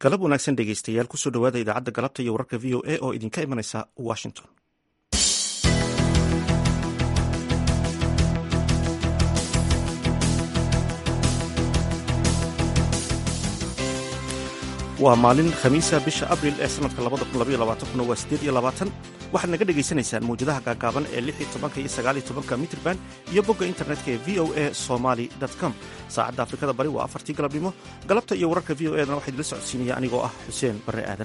galab wanaagsan dhegeystayaal kusoo dhowaada idaacadda galabta iyo wararka v o a oo idinka imanaysa washington waa maalin khamiisa bisha abril ee sanadka waa sideed iyo labaatan waxaad naga dhegaysanaysaan mawjadaha gaagaaban ee lix iyo tobanka iyo sagaal iyo tobanka mitrban iyo bogga internetka ee v o a somaly com saacadda afrikada bari waa afartii galabnimo galabta iyo wararka v o edana waxaa idila socodsiinaya anigoo ah xuseen barre aadan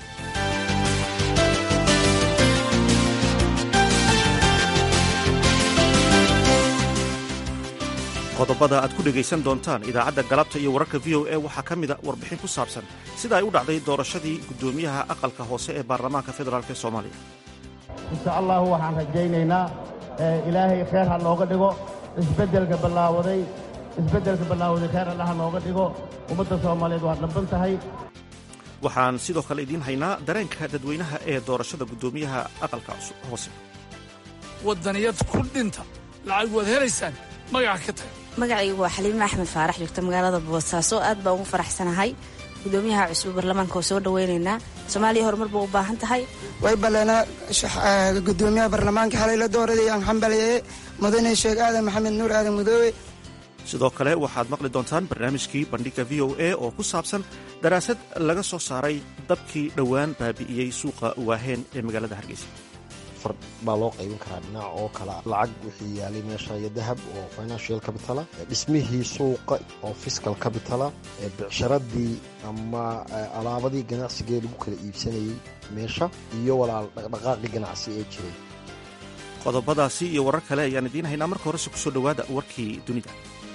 qodobada aad ku dhegaysan doontaan idaacadda galabta iyo wararka v o a waxaa ka mida warbixin ku saabsan sida ay u dhacday doorashadii guddoomiyaha aqalka hoose ee baarlamaanka federaalk ee soomaaliya insha allahu waxaan rajaynaynaa ilaahay kheer ha nooga dhigo isbeddelka ballaawaday isbeddelka ballaawaday kheer allaha nooga dhigo ummadda soomaaliyeed waa dhamban tahay waxaan sidoo kale idiin haynaa dareenka dadweynaha ee doorashada guddoomiyaha aqalka hoose waddaniyad ku dhinta lacag waad helaysaan magaca ka taga magacaygu waa xaliime axmed faarax joogta magaalada boosaaso aad baan ugu faraxsanahay gudoomiyaha cusub baarlamaanka oo soo dhawaynaynaa soomaaliya horumar ba u baahan tahay way balleena gudoomiyaha baarlamaanka xalay la dooraday aan xambaliyeye mudane sheekh aadan maxamed nuur aadan mudoobe sidoo kale waxaad maqli doontaan barnaamijkii bandhiga v o a oo ku saabsan daraasad laga soo saaray dabkii dhowaan baabi'iyey suuqa waaheen ee magaalada hargeysa far baa loo qaybin karaa dhinac oo kale lacag wixii yaalay meesha iyo dahab oo financial capitala dhismihii suuqa oo fiscal capitala bicsharadii ama alaabadii ganacsigee lagu kala iibsanayey meesha iyo walaal dhaqdhaqaaqii ganacsi ee jiray qodobadaasi iyo warar kale ayaan idiin haynaa marka horese kusoo dhowaada warkii dunida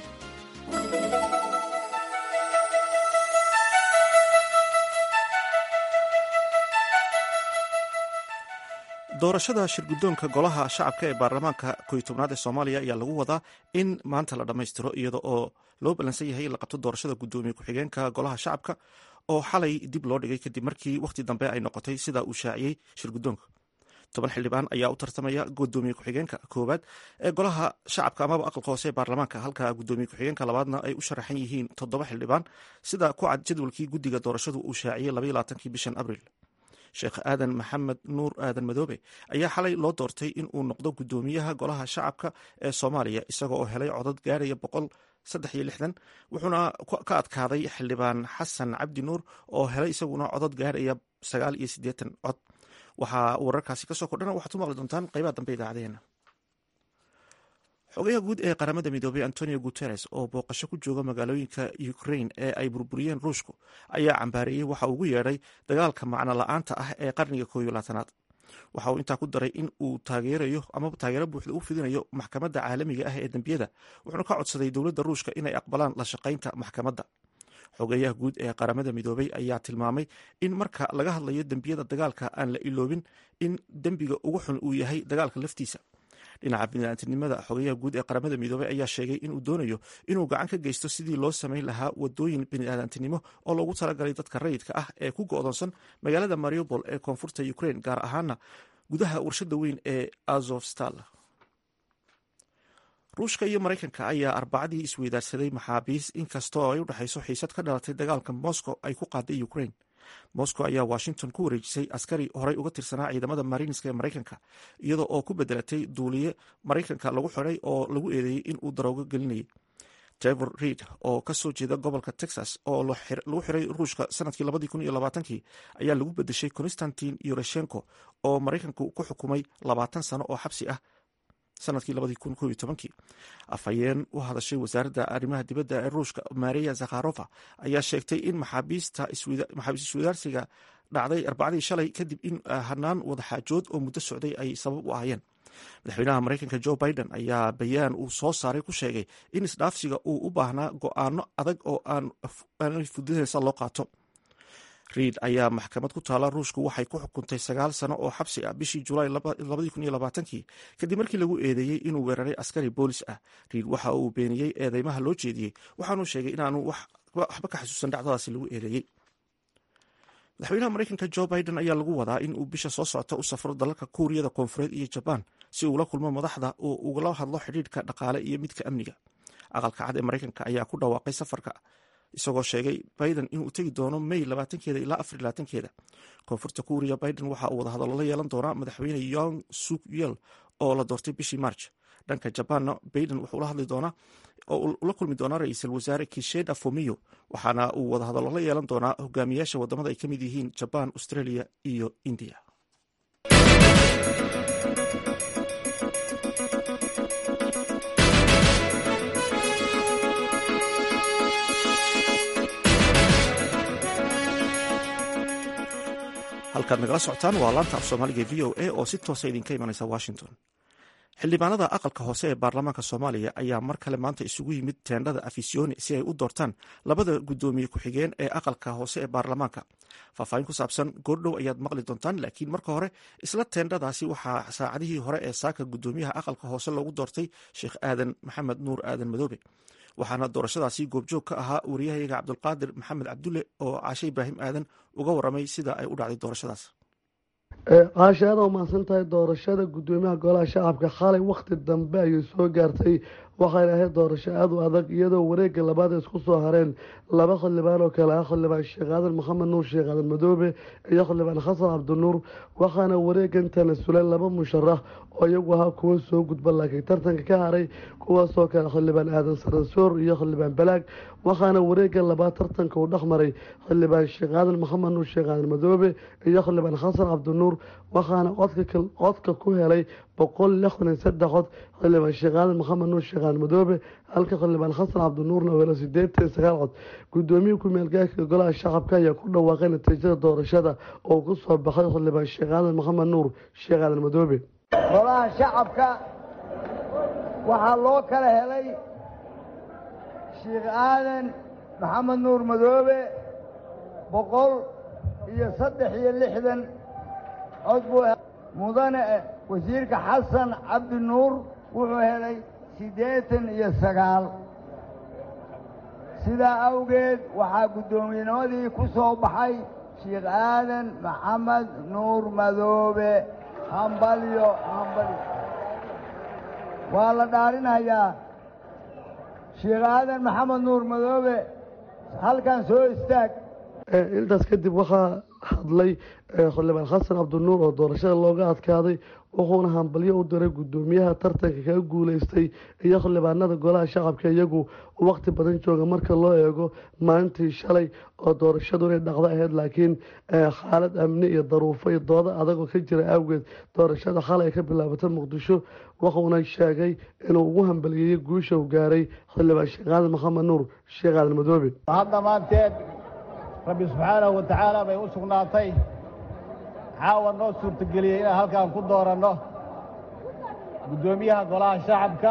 doorashada shirguddoonka golaha shacabka ee baarlamaanka koy tobnaad ee soomaaliya ayaa lagu wadaa in maanta la dhammaystiro iyada oo loo ballansan yahay in la qabto doorashada guddoomiye ku-xigeenka golaha shacabka oo xalay dib loo dhigay kadib markii wakhti dambe ay noqotay sida uu shaaciyey shirguddoonka toban xildhibaan ayaa u tartamaya guddoomiye ku-xigeenka koowaad ee golaha shacabka amaba aqalka hoose ee baarlamaanka halka guddoomiye ku-xigeenka labaadna ay u sharaxan yihiin toddoba xildhibaan sida ku cad jadwalkii guddiga doorashadu uu shaaciyey labaylaaatankii bishan abriil sheekh aadan maxamed nuur aadan madoobe ayaa xalay loo doortay in uu noqdo guddoomiyaha golaha shacabka ee soomaaliya isaga oo helay codad gaaraya boqol saddex iyo lixdan wuxuuna ka adkaaday xildhibaan xasan cabdi nuur oo helay isaguna codad gaaraya sagaal iyo siddeetan cod waxaa wararkaasi kasoo kordhana waxaad u maqli doontaan qaybaha dambe idaacadeena xogayaha guud ee qaramada midoobey antonio guteres oo booqasho ku jooga magaalooyinka ukrain ee ay burburiyeen ruushku ayaa cambaareeyey waxa ugu yeedhay dagaalka macno la-aanta ah ee qarniga kooyo labaatanaad waxa uu intaa ku daray in uu taageerayo amaba taageero buuxda u fidinayo maxkamadda caalamiga ah ee dembiyada wuxuuna ka codsaday dowladda ruushka inay aqbalaan la shaqaynta maxkamadda xogeeyaha guud ee qaramada midoobey ayaa tilmaamay in marka laga hadlayo dembiyada dagaalka aan la iloobin in dembiga ugu xun uu yahay dagaalka laftiisa dhinaca biniaadamtinimada xogeyaha guud ee qaramada midoobey ayaa sheegay inuu doonayo inuu gacan ka geysto sidii loo samayn lahaa wadooyin biniaadantinimo oo loogu talagalay dadka rayidka ah ee ku go-doonsan magaalada mariupol ee koonfurta ukrain gaar ahaana gudaha warshada weyn ee azovstal ruushka iyo maraykanka ayaa arbacadii isweydaarsaday maxaabiis inkastoo ay u dhexayso xiisad ka dhalatay dagaalka moscow ay ku qaaday ukrain moscow ayaa washington ku wareejisay askari horey uga tirsanaa ciidamada mariinska ee maraykanka iyada oo ku bedelatay duuliye maraykanka lagu xiday oo lagu eedeeyey in uu daroogo gelinayay trevor reid oo kasoo jeeda gobolka texas oo lagu xiray ruushka sanadkii labadii kun iyo labaatankii ayaa lagu bedeshay constantin yureshenko oo maraykanku ku xukumay labaatan sano oo xabsi ah sanadkii labadii kun koob iyo tobankii afhayeen u hadashay wasaaradda arrimaha dibadda ee ruushka maria zakharova ayaa sheegtay in maxaabiista maxaabiis iswadaarsiga dhacday arbacadii shalay kadib in hanaan wadaxaajood oo muddo socday ay sabab u ahayeen madaxweynaha maraykanka jo biden ayaa bayaan uu soo saaray ku sheegay in isdhaafsiga uu u baahnaa go-aano adag oo aan fududeysa loo qaato reid ayaa maxkamad ku taala ruushku waxay ku xukuntay sagaal sano oo xabsi ah bishii julaay kii kadib markii lagu eedeeyey inuu weeraray askari boolis ah reid waxa uu beeniyey eedeymaha loo jeediyey waxaanuu sheegay inaanu waxba ka xasuusan dhacdadaasi lagu eedeeyey madaxweynaha maraykanka jo biden ayaa lagu wadaa in uu bisha soo socota u safro dalalka kuuriyada koonfureed iyo jabaan si uula kulmo madaxda oo ugala hadlo xidhiidhka dhaqaale iyo midka amniga aqalka cad ee maraykanka ayaa ku dhawaaqay safarka isagoo sheegay biden inuu tegi doono may labaatankeeda ilaa afar labaatankeeda koonfurta kuuriya biden waxa uu wadahadallo la yeelan doonaa madaxweyne yong suk yel oo la doortay bishii march dhanka jabaanna biden wuxuu la hadli doonaa oo ula kulmi doonaa ra-iisul wasaare kisheda fomiyo waxaana uu wadahadallo la yeelan doonaa hogaamiyaasha wadamada ay ka mid yihiin jabaan australia iyo indiya halkaad nagala socotaan waa laanta af soomaaliga v o a oo si toosa idinka imanaysa washington xildhibaanada aqalka hoose ee baarlamaanka soomaaliya ayaa mar kale maanta isugu yimid teendhada afisyooni si ay u doortaan labada guddoomiye ku-xigeen ee aqalka hoose ee baarlamaanka faahfaahin ku saabsan goordhow ayaad maqli doontaan laakiin marka hore isla teendhadaasi waxaa saacadihii hore ee saaka guddoomiyaha aqalka hoose loogu doortay sheekh aadan maxamed nuur aadan madoobe waxaana doorashadaasi goobjoog ka ahaa wariyahayaga cabdulqaadir maxamed cabdulle oo caashe ibraahim aadan uga waramay sida ay u dhacday doorashadaas caashe aad oo mahadsan tahay doorashada guddoomiyaha golaha shacabka xalay wakhti dambe ayay soo gaartay waxayna ahayd doorasho aada u adag iyadoo wareega labaad ay isku soo hareen laba xildhibaan oo kale ah xildhibaan sheekh aadan maxamed nuur sheekh aadan madoobe iyo xildhibaan xasan cabdinuur waxaana wareegan tanasuleen laba musharax oo iyagu ahaa kuwo soo gudba laakiin tartanka ka haray kuwaasoo kale xildhibaan aadan saransoor iyo xildhibaan balaag waxaana wareega labaad tartanka uu dhex maray xildhibaan sheekh aadan maxamed nuur sheekh aadan madoobe iyo xildhibaan xasan cabdinuur waxaana codka ku helay boqol lixdan iyo saddex cod xildhibaan sheekh aadan maxamed nuur sheekh aadan madoobe halka xildhibaan xasan cabdinuurna uu helo sideetan iyo sagaal cod guddoomiye ku-meelgaarka golaha shacabka ayaa ku dhawaaqay natiijada doorashada oo ku soo baxay xildhibaan sheekh aadan maxamed nuur sheekh aadan madoobe golaha shacabka waxaa loo kala helay sheekh aadan maxamed nuur madoobe boqol iyo saddex iyo lixdan cod buu mudane wasiirka xasan cabdi nuur wuxuu helay siddeetan iyo sagaal sidaa awgeed waxaa guddoomiyennimadii ku soo baxay sheekh aadan maxamed nuur madoobe hambalyo hambalyo waa la dhaarinayaa sheekh aadan maxamed nuur madoobe halkan soo istaag intaas kadib waxaa hadlay xildhibaan xasan cabdinuur oo doorashada looga adkaaday wuxuuna hambalyo u diray guddoomiyaha tartanka kaga guuleystay iyo xildhibaanada golaha shacabka iyagu waqti badan jooga marka loo eego maalintii shalay oo doorashadu inay dhacdo ahayd laakiin xaalad amni iyo daruufo iyo doodo adagoo ka jira awgeed doorashada xalay ay ka bilaabatay muqdisho wuxuuna sheegay inuu ugu hambaliyeeyey guusha uu gaaray xildhibaan sheekh aadan maxamed nuur sheekh aadan madoobe hadda maanteed rabbi subxaanahu wa tacaala bay u sugnaatay caawa noo suurtageliyey inaan halkaan ku dooranno guddoomiyaha golaha shacabka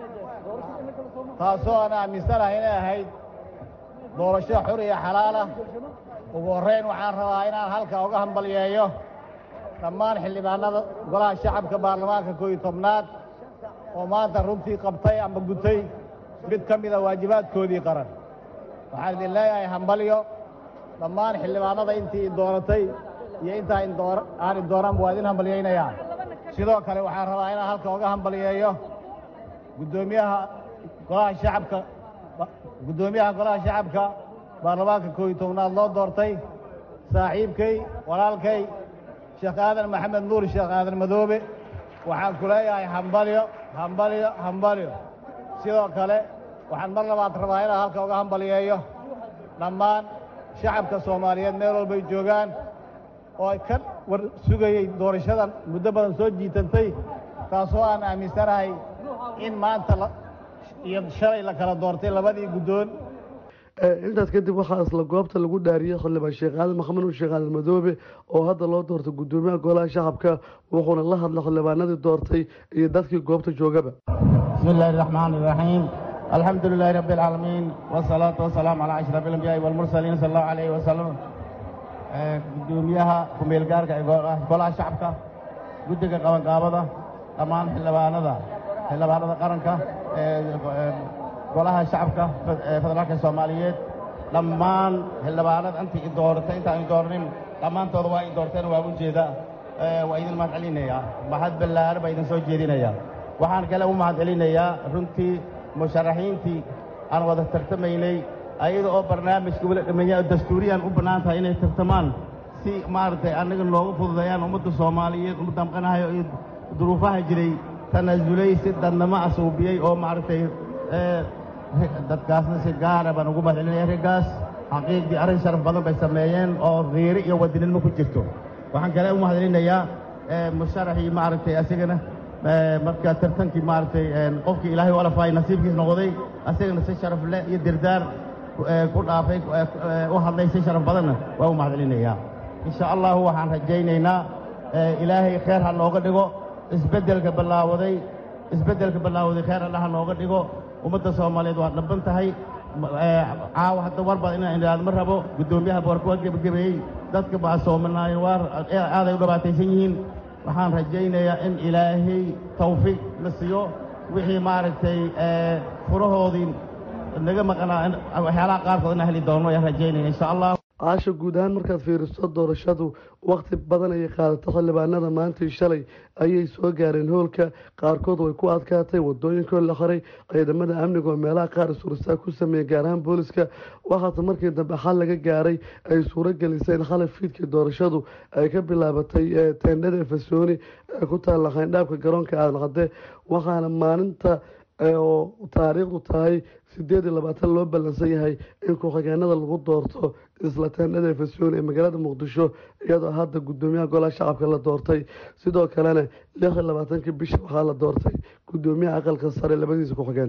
taasoo aan aaminsanahay inay ahayd doorasho xur iyo xalaalah ugu horrayn waxaan rabaa inaan halka uga hambalyeeyo dhammaan xildhibaanada golaha shacabka baarlamaanka koo iyo tobnaad oo maanta runtii qabtay ama gutay mid ka mida waajibaadkoodii qaran waxaan idin leeyahay hambalyo dhammaan xildhibaanada intii dooratay iyo intaa aan idooranba waa idin hambalyaynayaa sidoo kale waxaan rabaa inaan halka uga hambalyeeyo guddoomiyaha golaha shacabka guddoomiyaha golaha shacabka baarlamaanka koo iyo tobnaad loo doortay saaxiibkay walaalkay sheekh aadan maxamed nuur sheekh aadan madoobe waxaan ku leeyahay hambalyo hambalyo hambalyo sidoo kale waxaan mar labaad rabaa inaan halka uga hambalyeeyo dhammaan shacabka soomaaliyeed meel walbay joogaan oo ay ka war sugayey doorashadan muddo badan soo jiitantay taasoo aan aaminsanahay in maanta iyo shalay la kala doortay labadii guddoon intaas kadib waxaa isla goobta lagu dhaariyey xildhibaan sheekh aadan maxamed nuur sheekh aadan madoobe oo hadda loo doortay guddoomiyaha golaha shacabka wuxuuna la hadlay xildhibaanadii doortay iyo dadkii goobta joogaba bismi illaahi araxmaani iraxiim alxamdu lilaahi rabbi alcaalamiin wasalaatu wasalaamu calaa ashraf alambiyaai walmursaliin sala allahu alayhi wasalam guddoomiyaha ku-meelgaarka ee golaha shacabka guddiga qabanqaabada dhammaan xildhibaanada xildhibaanada qaranka golaha shacabka federaalka soomaaliyeed dhammaan xildhibaanada intii i dooratay intaan i dooranin dhammaantooda waa i doorteen waa ujeeda waa idin mahad celinayaa mahad ballaaran baa idin soo jeedinayaa waxaan kale u mahad celinayaa runtii musharaxiintii aan wada tartamaynay ayada oo barnaamijka weli dhammeeya dastuuriyan u bannaan tahay inay tartamaan si maaragtay annaga noogu fududeeyaan ummadda soomaaliyeed ummadda maqanahayo iyo duruufaha jiray tanaasulay si dadnamo asuubiyey oo maaragtay dadkaasna si gaara baan ugu mahadcelinaya raggaas xaqiiqdii arrin sharaf badan bay sameeyeen oo riiri iyo wadaninimo ku jirto waxaan kale u mahadcelinayaa musharaxii maaragtay asigana marka tartankii maaragtay qofkii ilaahay u alafaay nasiibkiis noqday asigana si sharaf leh iyo dirdaar ku dhaafay u hadlay si sharaf badanna waa u mahadcelinayaa insha allahu waxaan rajaynaynaa ilaahay kheer ha nooga dhigo isbeddelka ballaawaday isbeddelka ballaawaday kheer allaha nooga dhigo ummadda soomaaliyeed waa dhaban tahay caawa hadda war baad inaan idhaahdo ma rabo guddoomiyaha boorka waa gebagabeeyey dadka baa soomanaayen waa aaday u dhibaataysan yihiin waxaan rajaynayaa in ilaahay tawfiiq la siiyo wixii maaragtay furahoodii naga maqnaa waxyaalaha qaarkood inaan heli doono ayaan rajaynaya insha allah caasha guud ahaan markaad fiiriso doorashadu wakhti badan ayay qaadato xildhibaanada maantii shalay ayay soo gaareen hoolka qaarkood way ku adkaatay wadooyinkoo la xiray ciidamada amniga oo meelaha qaar isuursaa ku sameeyey gaar ahaan booliska waxaase markii dambe xal laga gaaray ay suuro gelisay in xalay fiidkii doorashadu ay ka bilaabatay teendhada efesoni ee ku taalla khayndhaabka garoonka aadan cadde waxaana maalinta oo taariikhdu tahay sideed iyo labaatan loo ballansan yahay in ku-xigeenada lagu doorto isla teendhada efesoni ee magaalada muqdisho iyadoo hadda guddoomiyaha golaha shacabka la doortay sidoo kalena lix iyo labaatankii bisha waxaa la doortay guddoomiyaha aqalka sare labadiisa ku-xigeen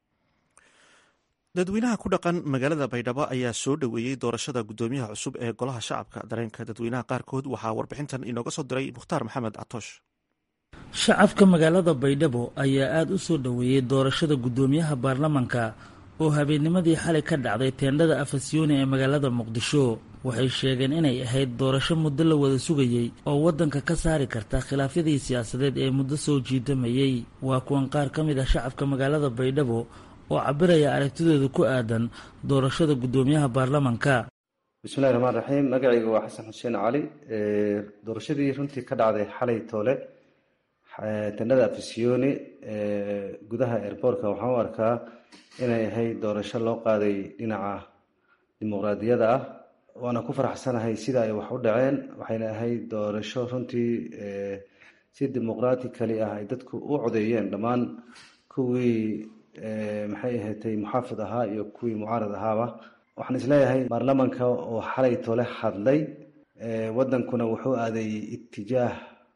dadweynaha ku dhaqan magaalada baydhabo ayaa soo dhoweeyey doorashada guddoomiyaha cusub ee golaha shacabka dareenka dadweynaha qaarkood waxaa warbixintan inooga soo diray mukhtaar maxamed catoosh shacabka magaalada baydhabo ayaa aada u soo dhoweeyey doorashada guddoomiyaha baarlamanka oo habeennimadii xalay ka dhacday teendhada afasyooni ee magaalada muqdisho waxay sheegeen inay ahayd doorasho muddo la wada sugayey oo waddanka ka saari karta khilaafyadii siyaasadeed ee muddo soo jiidamayey waa kuwan qaar ka mid ah shacabka magaalada baydhabo oo cabiraya aragtidooda ku aadan doorashada guddoomiyaha baarlamanka bismillahi raxmaan raxiim magacayga waa xasan xuseen cali doorashadii runtii ka dhacday xalay toole tendhada afisyooni gudaha airboortka waxaan u arkaa inay ahayd doorasho loo qaaday dhinaca dimuqraadiyadda ah waana ku faraxsanahay sida ay wax u dhaceen waxayna ahayd doorasho runtii si dimuqraticali ah ay dadku u codeeyeen dhammaan kuwii maxay ahaatay muxaafid ahaa iyo kuwii mucaarad ahaaba waxaan isleeyahay baarlamanka oo xalay tole hadlay wadankuna wuxuu aaday itijaah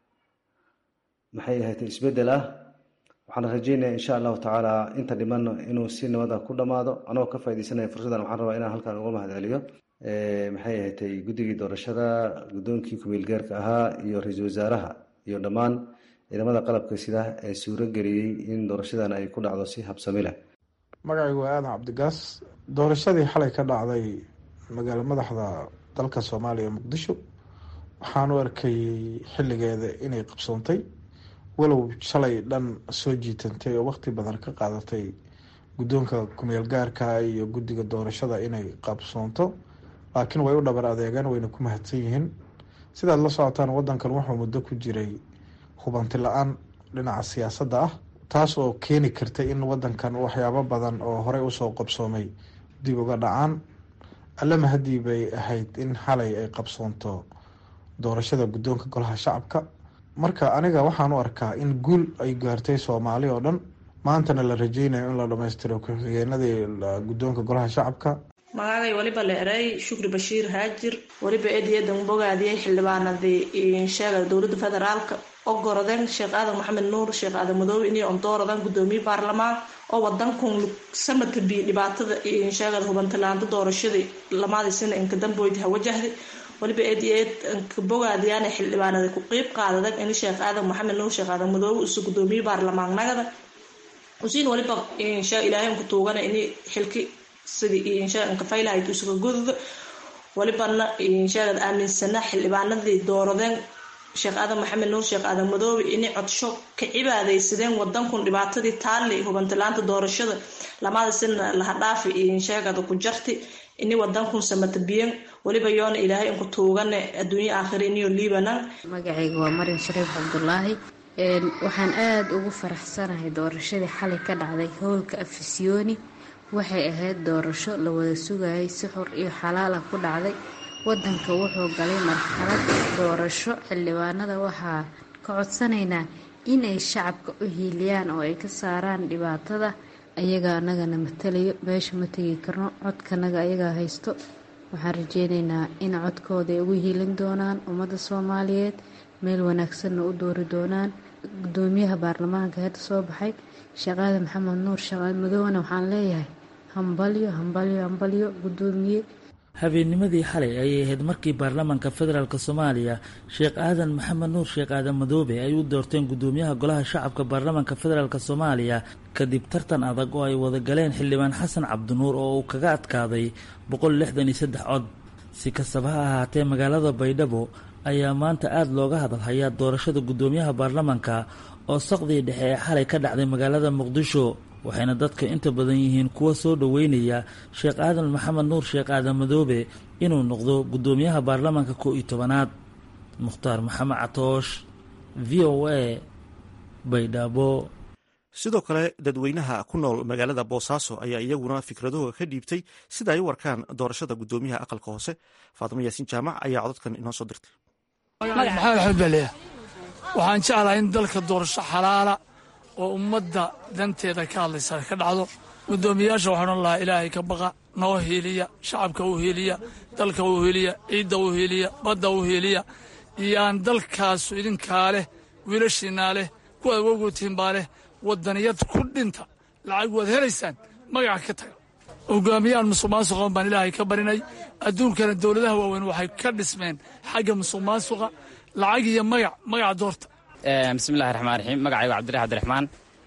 maxay ahaatay isbedel ah waxaan rajeynaya insha allahu tacaala inta dhiman inuu si nabada ku dhamaado anagoo ka faaideysanaya fursaddan waxaan rabaa inaan halkan uga mahadceliyo maxay ahaatay guddigii doorashada guddoonkii kumeelgaarka ahaa iyo ra-iisul wasaaraha iyo dhammaan ciidamada qalabka sida ee suuro geliyey in doorashadan ay ku dhacdo si habsami leh magacaygu waa aadan cabdigaas doorashadii xalay ka dhacday magaalo madaxda dalka soomaaliya muqdisho waxaan u arkayey xilligeeda inay qabsoontay walow shalay dhan soo jiitantay oo waqti badan ka qaadatay guddoonka kumeel gaarka iyo guddiga doorashada inay qabsoonto laakiin way u dhabar adeegeen wayna ku mahadsan yihiin sidaad la socotaan wadankan wuxuu muddo ku jiray hubanti la-aan dhinaca siyaasadda ah taas oo keeni karta in wadankan waxyaabo badan oo horey usoo qabsoomay dib uga dhacaan allama haddii bay ahayd in xalay ay qabsoonto doorashada guddoonka golaha shacabka marka aniga waxaan u arkaa in guul ay gaartay soomaali oo dhan maantana la rajeynayo in la dhammaystiro ku-xigeenadii guddoonka golaha shacabka magacay waliba la eray shukri bashiir haajir waliba eedayadan bogaadiyay xildhibaanadii sheega dowlada federaalka ogorodeen sheekh aadan maxamed nuur sheekh aadan madoobe inay ondooradaan gudoomiye baarlamaan oo wadankun sanadka biyo dhibaatada sheegada hubantilaanta doorashadii lamaadii sina inka damboyd hawajahday waliba eed eed inka bogaadiyaan xildhibaanada ku qeyb qaadadan in sheekh aadan maxamed nuur sheekh aadan madoobe usu gudoomiye baarlamaannagada usiin waliba ilaahay unka tuugana in xilki sidii inka faylahayd isuga goduda walibana sheegad aaminsana xildhibaanadii dooradeen sheekh aadan maxamed nuur sheekh aadan madoobe inay codsho ka cibaadaysadeen wadankun dhibaatadii taali hubantilaanta doorashada lamada sina lahadhaafi sheegada ku jarti ini wadankun samatabiyan waliba yoona ilaahay inku tuugane adduunya aakhira iniyo liibanan magacayga waa marin shariif cabdulaahi waxaan aada ugu faraxsanahay doorashadii xalay ka dhacday howlka afisyooni waxay ahayd doorasho la wada sugayay si xor iyo xalaal ah ku dhacday wadanka wuxuu galay marxalad doorasho xildhibaanada waxaa ka codsanaynaa in ay shacabka u hiiliyaan oo ay ka saaraan dhibaatada ayagaa anagana matalayo meesha ma tegi karno codkanaga ayagaa haysto waxaan rajeyneynaa in codkooda ay ugu hiilin doonaan ummadda soomaaliyeed meel wanaagsanna u doori doonaan gudoomiyaha baarlamaanka hadda soo baxay shaqaada maxamed nuur shaqaad madowana waxaan leeyahay hambalyo hambalyo hambalyo gudoomiye habeennimadii xalay ayay ahayd markii baarlamaanka federaalk soomaaliya sheekh aadan maxamed nuur sheekh aadan madoobe ay u doorteen gudoomiyaha golaha shacabka baarlamaanka federaalk soomaaliya kadib tartan adag oo ay wada galeen xildhibaan xasan cabdinuur oo uu kaga adkaaday boqol lixdan iyo saddex cod si kastaba ha ahaatee magaalada baydhabo ayaa maanta aada looga hadalhayaa doorashada gudoomiyaha baarlamaanka oo saqdii dhexe ee xalay ka dhacday magaalada muqdisho waxayna dadka inta badan yihiin kuwa soo dhoweynaya sheekh aadan maxamed nuur sheekh aadan madoobe inuu noqdo gudoomiyaha baarlamaanka koo iyo tobanaad mukhtaar maxamed catoosh v o a baydhabo sidoo kale dadweynaha ku nool magaalada boosaaso ayaa iyaguna fikradahooda ka dhiibtay sida ay u warkaan doorashada gudoomiyaha aqalka hoose faatimo yaasiin jaamac ayaa codadkan inoo soo dirtay maxamed axmed baleya waxaan jeclahay in dalka doorasho xalaala oo ummadda danteeda ka hadlaysa ka dhacdo gudoomiyayaasha waxaan odhan lahaa ilaahay ka baqa noo hiiliya shacabka u hiiliya dalka u hiiliya ciidda u hiiliya badda u hiiliya iyo aan dalkaasu idinkaa leh wiilashiinaa leh kuwaad awowgotihin baa leh waddaniyad ku dhinta lacag waad helaysaan magaca ka taga hogaamiyaan musuq maasuqan baan ilaahay ka barinay adduunkana dowladaha waaweyn waxay ka dhismeen xagga musuq maasuqa lacag iyo magac magaca doorta bismillahi raxmaan raxiim magacaygu cabdirax abdiraxmaan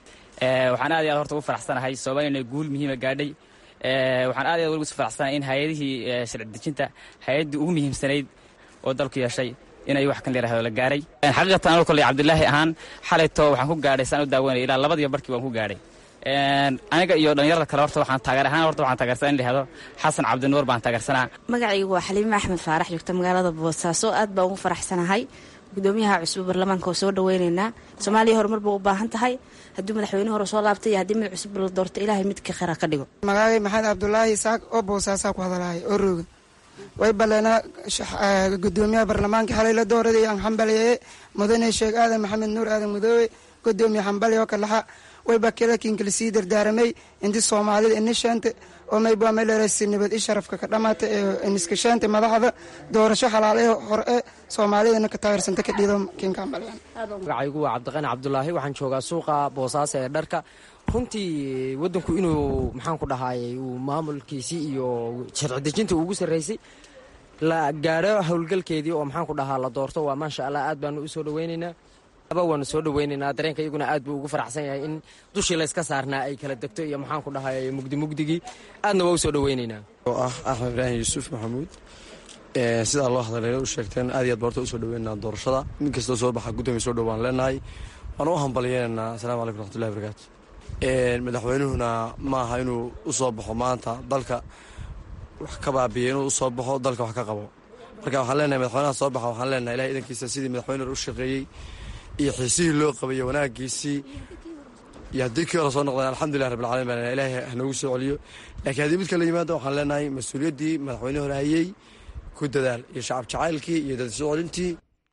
waxaan aad iyo aad horta ugu faraxsanahay soomaaliyana guul muhiima gaadhay waxaan aad iyo aad ugu faraxsanahay in hay-adihii sharci dejinta hay-addii ugu muhiimsanayd oo dalku yeeshay inay wax kan layirahdo la gaaray xaqiiqatan anoo kolley cabdilaahi ahaan xalayto waxaan ku gaadhay saan u daawanaya ilaa labadiyo barkii waan ku gaadhay aniga iyo dhallinyarada kale horta waxaan taageer ahaan horta waxaan taageersanaa in la yihahdo xasan cabdinuur baan taageersanaa magacaygu waa xaliime axmed faarax joogta magaalada boosaaso aad baan ugu faraxsanahay gudoomiyaha cusub baarlamaanka oo soo dhaweyneynaa soomaaliya horumar ba u baahan tahay haddii madaxweyne hore soo laabtay iyo haddii mid cusub la doorto ilaahay midka khera ka dhigo magacay maxamed cabdulaahi isaaq oo boosaasaa ku hadalahaya oo rooga way baleenaa gudoomiyaha baarlamaanka xalay la dooraday aan xambaliyeye mudane sheekh aadan maxamed nuur aadan mudoobe gudoomiye xambali oo kalaxa wayba kalakinkala sii dardaaramay inti soomaalida inisheente oo mayba melerasi nabad i sharafka ka dhamaata ee iniskasheente madaxda doorasho xalaale hore soomaalidana ka taageersanta ka dhiido kinka xambaliyan magacaygu waa cabdiqani cabdulaahi waxaan joogaa suuqa boosaaso ee dharka runtii wadanku inuu maxaan ku dhahaayey uu maamulkiisii iyo sharci dejinta ugu sarreysay la gaadho howlgalkeedii oo maxaan ku dhahaa la doorto waa maasha allah aad baanu u soo dhaweyneynaa aba waanu soo dhaweyneynaa dareenka iyaguna aad buu ugu faraxsan yahay in dushii layska saarnaa ay kala degto iyo maxaan ku dhahaayey mugdi mugdigii aadna waa u soo dhaweyneynaa oo ah axmed ibraahim yuusuf maxamuud sidaa loo hadalay u sheegteen aad iyo aad boorta usoo dhaweynaa doorashada mid kastoo soo baxa guddoomiya soo dhowaan leenahay waan u hambalyeynanaa asalamu calaykum raxmatullahi barakaatu madaxweynuhuna ma aha inuu u soo baxo maanta dalka wax ka baabiya inuu usoo baxo dalka wax ka qabo marka waxaan leenahay madaxweynaha soo baxa waxaan leenahay ilahay idankiisa sidii madaxweyne hore u shaqeeyey iyo xiisihii loo qabay iyo wanaagiisii iyo haddii kii hore soo noqdeen alxamdulilah rabbilcalamin baan ilaahay hanoogu soo celiyo laakiin haddii mid kala yimaado waxaan leenahay mas-uuliyaddii madaxweyne hore hayey ku dadaal iyo shacab jacaylkii iyo dad soo celintii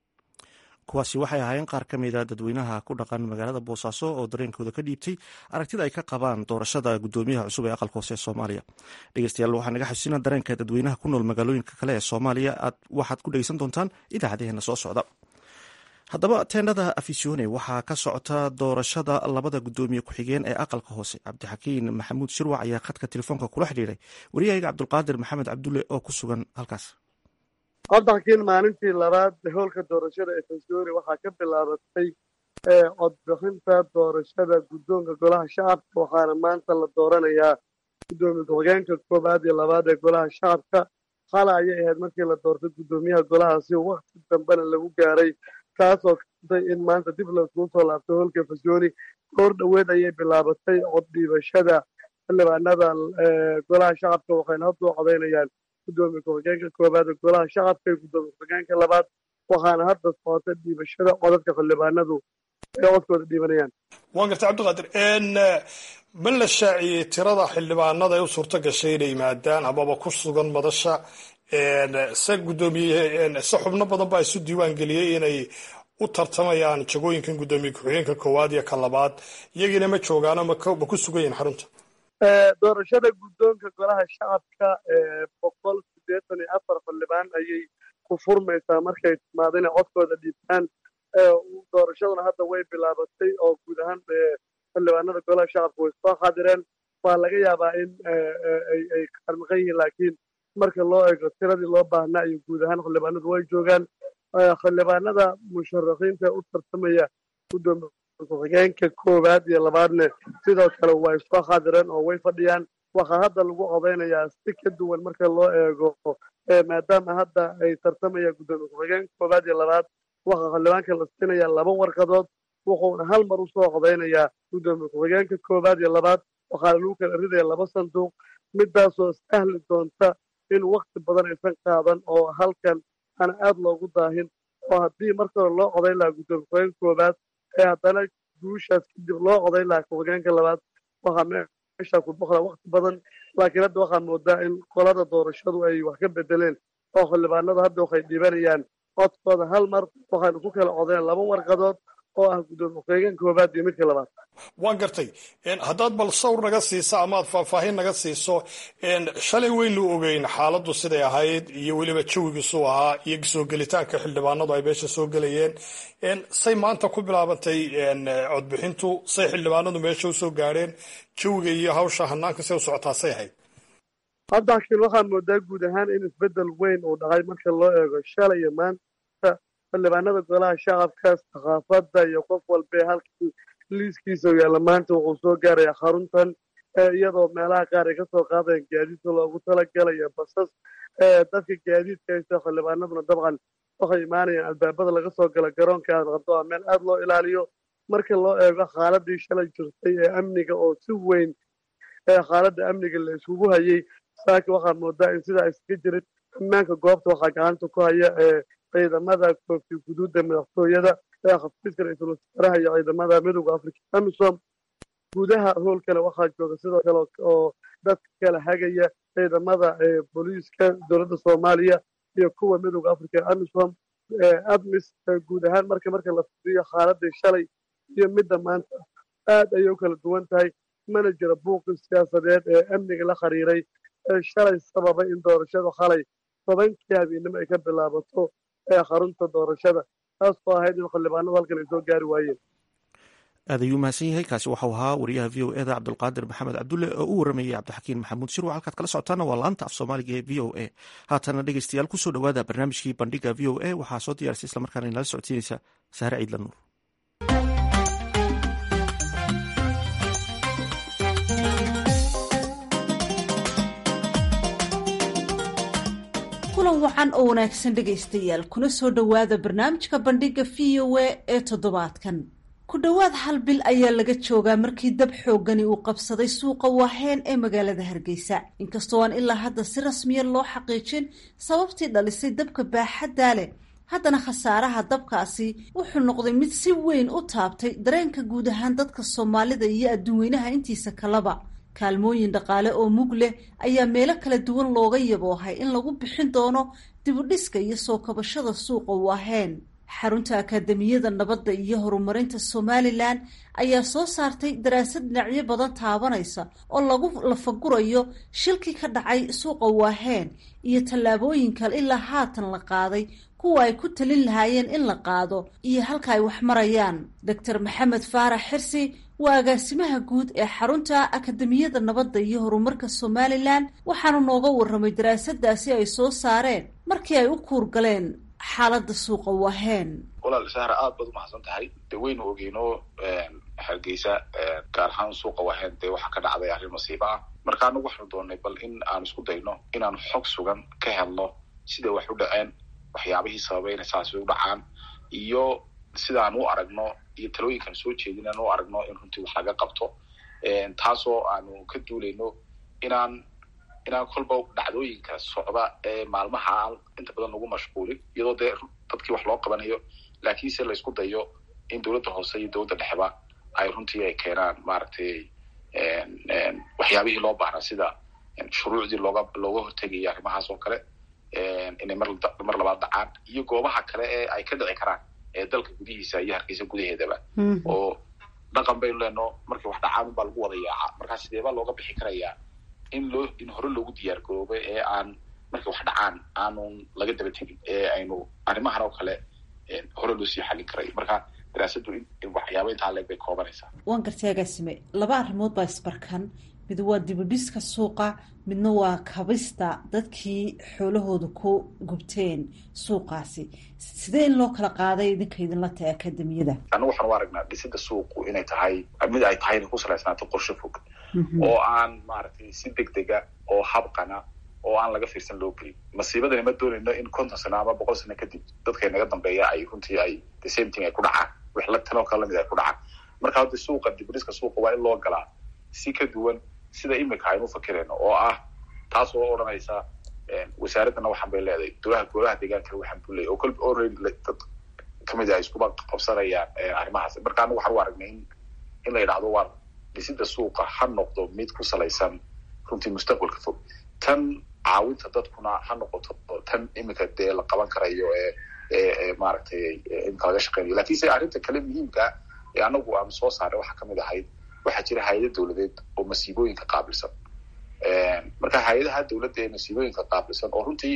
kuwaasi waxay ahaayeen qaar ka mida dadweynaha ku dhaqan magaalada boosaaso oo dareenkooda ka dhiibtay aragtida ay ka qabaan doorashada gudoomiyaha cusub ee aqalka hoose ee soomaaliya dhegeystayaal waxaa naga xasuusina dareenka dadweynaha ku nool magaalooyinka kale ee soomaaliya aad waxaad ku dhegeysan doontaan idaacadeheena soo socda haddaba teendhada afisione waxaa ka socota doorashada labada gudoomiye ku-xigeen ee aqalka hoose cabdixakiin maxamuud shirwac ayaa khadka telefoonka kula xidhiiray waryahayga cabdulqaadir maxamed cabdulle oo ku sugan halkaas cabdixakiin maalintii labaad hoolka doorashada ee fasioni waxaa ka bilaabatay codbixinta doorashada guddoonka golaha shacabka waxaana maanta la dooranayaa guddoomiye ku-xigeenka koowaad iyo labaad ee golaha shacabka xala ayay ahayd markii la doortay guddoomiyaha golahaasi wakti dambena lagu gaaray taasoo keentay in maanta dib laiskugu soo laabtay hoolka fasioni goor dhoweed ayay bilaabatay coddhiibashada xildhibaanada golaha shacabka waxayna hadda u codaynayaan gudoomiye ku-xigeenka koowaad ee golaha shacabka iyo gudoomiye ku-xigeenka labaad waxaana hadda socota dhiibashada codadka xildhibaanadu ay codkooda dhiibanayaan waan gartay cabdiqaadir ma la shaaciyey tirada xildhibaanada ee u suurto gashay inay yimaadaan amaba ku sugan madasha se guddoomiye se xubno badan baa isu diiwaan geliyey inay u tartamayaan jagooyinkan guddoomiye ku-xigeenka koowaad iyo ka labaad iyagiina ma joogaano ma ku sugan yihin xarunta doorashada guddoonka golaha shacabka boqol siddeetan iyo afar xildhibaan ayay ku furmaysaa markay timaado inay codkooda dhiibtaan doorashaduna hadda way bilaabatay oo guud ahaan xildhibaanada golaha shacabka way soo xaadireen waa laga yaabaa in ay qarmaqan yihiin laakiin marka loo eego tiradii loo baahnaa iyo guud ahaan xildhibaanadu way joogaan xildhibaanada musharaxiinta u tartamaya guddoomiye ku-xigeenka koowaad iyo labaadne sidoo kale way soo xaadireen oo way fadhiyaan waxaa hadda lagu codaynayaa si ka duwan marka loo eego maadaama hadda ay tartamayaan guddoomiye ku-xigeenka koowaad iyo labaad waxaa xildhibaanka la siinayaa laba warqadood wuxuuna hal mar usoo codaynayaa guddoomiye ku-xigeenka koowaad iyo labaad waxaana lagu kala ridaya laba sanduuq midaasoo sahli doonta in wakti badan aysan qaadan oo halkan aan aad loogu daahin oo haddii marka hore loo codayn lahaa guddoomiye ku-xigeenka koowaad ee haddana guushaas kadib loo codayn lahaa ku-xigeenka labaad waxaa meeshaa ku boqlaa wakti badan laakiin hadda waxaa moodaa in qolada doorashadu ay wax ka bedeleen oo xildhibaanada hadda waxay dhiibanayaan codkooda hal mar waxaanu ku kala codayn laba warqadood oo ah guddoomiye ku-xigeen koowaad iyo midka labaad waan gartay haddaad bal sawr naga siiso amaad faahfaahin naga siiso shalay waynu ogeyn xaaladdu siday ahayd iyo weliba jawigiisuu ahaa iyo soo gelitaanka xildhibaanadu ay meesha soo gelayeen say maanta ku bilaabantay codbixintu say xildhibaanadu meesha usoo gaadheen jawiga iyo hawsha hanaanka say u socotaa say ahayd hadda laakiin waxaa moodaa guud ahaan in isbeddel weyn uu dhacay marka loo eego shalay iyo maanta xildhibaanada golaha shacabka thaqaafadda iyo qof walbee halkii liiskiisa yaalla maanta wuxuu soo gaaraya xaruntan iyadoo meelaha qaar ay kasoo qaadayan gaadiidka loogu talagalayo basas dadka gaadiidka haysta xildhibaanaduna dabcan waxay imaanayaan albaabada laga soo gala garoonka aad qabto waa meel aad loo ilaaliyo marka loo eego xaaladii shalay jirtay ee amniga oo si weyn xaaladda amniga la isugu hayay saaki waxaa moodaa in sidaa iskaga jirin ammaanka goobta waxaa gacanta ku haya ciidamada koofi guduudda madaxtooyada ee xafiiska ra-iisul wasaaraha iyo ciidamada midowda africa amisom gudaha hoolkale waxaa jooga sidoo kale oo dadka kala hagaya ciidamada booliiska dowladda soomaaliya iyo kuwa midowda africa amisom admis guud ahaan marka marka la fiiriyo xaaladii shalay iyo midda maanta aad ayay u kala duwan tahay mana jira buuqi siyaasadeed ee amniga la xiriiray ee shalay sababay in doorashada xalay tobankii habeennimo ay ka bilaabato ee xarunta doorashada taas oo ahayd in xildhibaanadu halkan ay soo gaari waayeen aad ayuu mahadsan yahay kaasi waxau ahaa wariyaha v o eda cabdulqaadir maxamed cabdulle oo u waramayay cabdixakiin maxamuud shirwa halkaad kala socotaana waa laanta af soomaaliga ee v o a haatana dhegeystayaal kusoo dhowaada barnaamijkii bandhiga v o a waxaa soo diyaarisay islamarkaana inala socodsiinaysa sahre ciidla nuur kulan wacan oo wanaagsan dhegaystayaal kuna soo dhowaada barnaamijka bandhiga v o a ee toddobaadkan ku dhowaad hal bil ayaa laga joogaa markii dab xooggani uu qabsaday suuqa waaheen ee magaalada hargeysa inkastoo aan ilaa hadda si rasmiya loo xaqiijin sababtii dhalisay dabka baaxaddaa leh haddana khasaaraha dabkaasi wuxuu noqday mid si weyn u taabtay dareenka guud ahaan dadka soomaalida iyo adduunweynaha intiisa kaleba kaalmooyin dhaqaale oo mug leh ayaa meelo kala duwan looga yaboohay in lagu bixin doono dibudhiska iyo soo kabashada suuqa waaheen xarunta akaademiyada nabadda iyo horumarinta somalilan ayaa soo saartay daraasad dhinacyo badan taabanaysa oo lagu lafagurayo shilkii ka dhacay suuqa waaheen iyo tallaabooyin kale ilaa haatan la qaaday kuwa ay ku talin lahaayeen in la qaado iyo halka ay wax marayaan doctor maxamed faarax xirsi waa agaasimaha guud ee xarunta akademiyada nabadda iyo horumarka somalilan waxaanu nooga warramay daraasadaasi ay soo saareen markii ay u kuurgaleen xaaladda suuqa waaheen walaal sahra aad baad umahadsan tahay dee waynu ogeyno hargeysa gaar ahaan suuqa waaheen dee waxaa ka dhacday arrin masiibo ah marka anagu waxaanu doonay bal in aan isku dayno inaanu xog sugan ka helno siday wax u dhaceen waxyaabihii sababay inay saasi u dhacaan iyo sidaan u aragno iyo talooyinkaan soo jeedin aan u aragno in runtii wax laga qabto taasoo aanu ka duulayno inaan inaan kolba dhacdooyinka socda ee maalmaha inta badan lagu mashquulin iyadoo dee dadkii wax loo qabanayo laakiinse laysku dayo in dowladda hoose iyo dowladda dhexeba ay runtii ay keenaan maaragtay waxyaabihii loo baahnaa sida shuruucdii looga looga hortegayay arrimahaas oo kale inay mar mar labaad dhacaan iyo goobaha kale ee ay ka dhici karaan ee dalka gudihiisa iyo hargeysa gudaheedaba oo dhaqan baynu leeno markii wax dhacaan unbaa lagu wada yaaca markaa sideebaa looga bixi karayaa in loo in hore loogu diyaar garoobay ee aan markii wax dhacaan aanun laga daba tegin ee aynu arrimahan oo kale hore loo sii xallin karayo marka daraasadu waxyaaba intaa leeg bay koobanaysaa waan gartay agaasime laba arrimood baa isbarkan mid waa dibudhiska suuqa midna waa kabista dadkii xoolahooda ku gubteen suuqaasi sidee in loo kala qaaday idinka idinla tahay akademiyada anigu waxaan u aragnaa dhisida suuqu inay tahay mid ay tahay inay ku salaysnaato qorshe fog oo aan maaragtay si deg dega oo habqana oo aan laga fiirsan loo gelin masiibadani ma doonayno in konton sano ama boqol sano kadib dadka naga dambeeya ay runtii ay the same thing ay ku dhacaan wax la tanoo kale lamid ay ku dhacaan marka hadda suuqa dibudhiska suuqa waa in loo galaa si ka duwan sida imika aynu fakirayno oo ah taas oo odhanaysa wasaaraddana waxaan bay leedahay dolaha golaha deegaankana waxaan buu leeyahy oo kolba already dad kamid a iskuba qabsanayaan arrimahaas marka anagu waxaan u aragnay in in la yidhahdo waa dhisida suuqa ha noqdo mid ku salaysan runtii mustaqbalka fog tan caawinta dadkuna ha noqoto tan imika dee la qaban karayo ee ee maaragtay imika laga shaqeynayo lakin se arrinta kale muhiimka ee anagu aanu soo saaray waxaa kamid ahayd waxaa jira hay-ada dowladeed oo masiibooyinka qaabilsan marka hay-adaha dowladda ee masiibooyinka qaabilsan oo runtii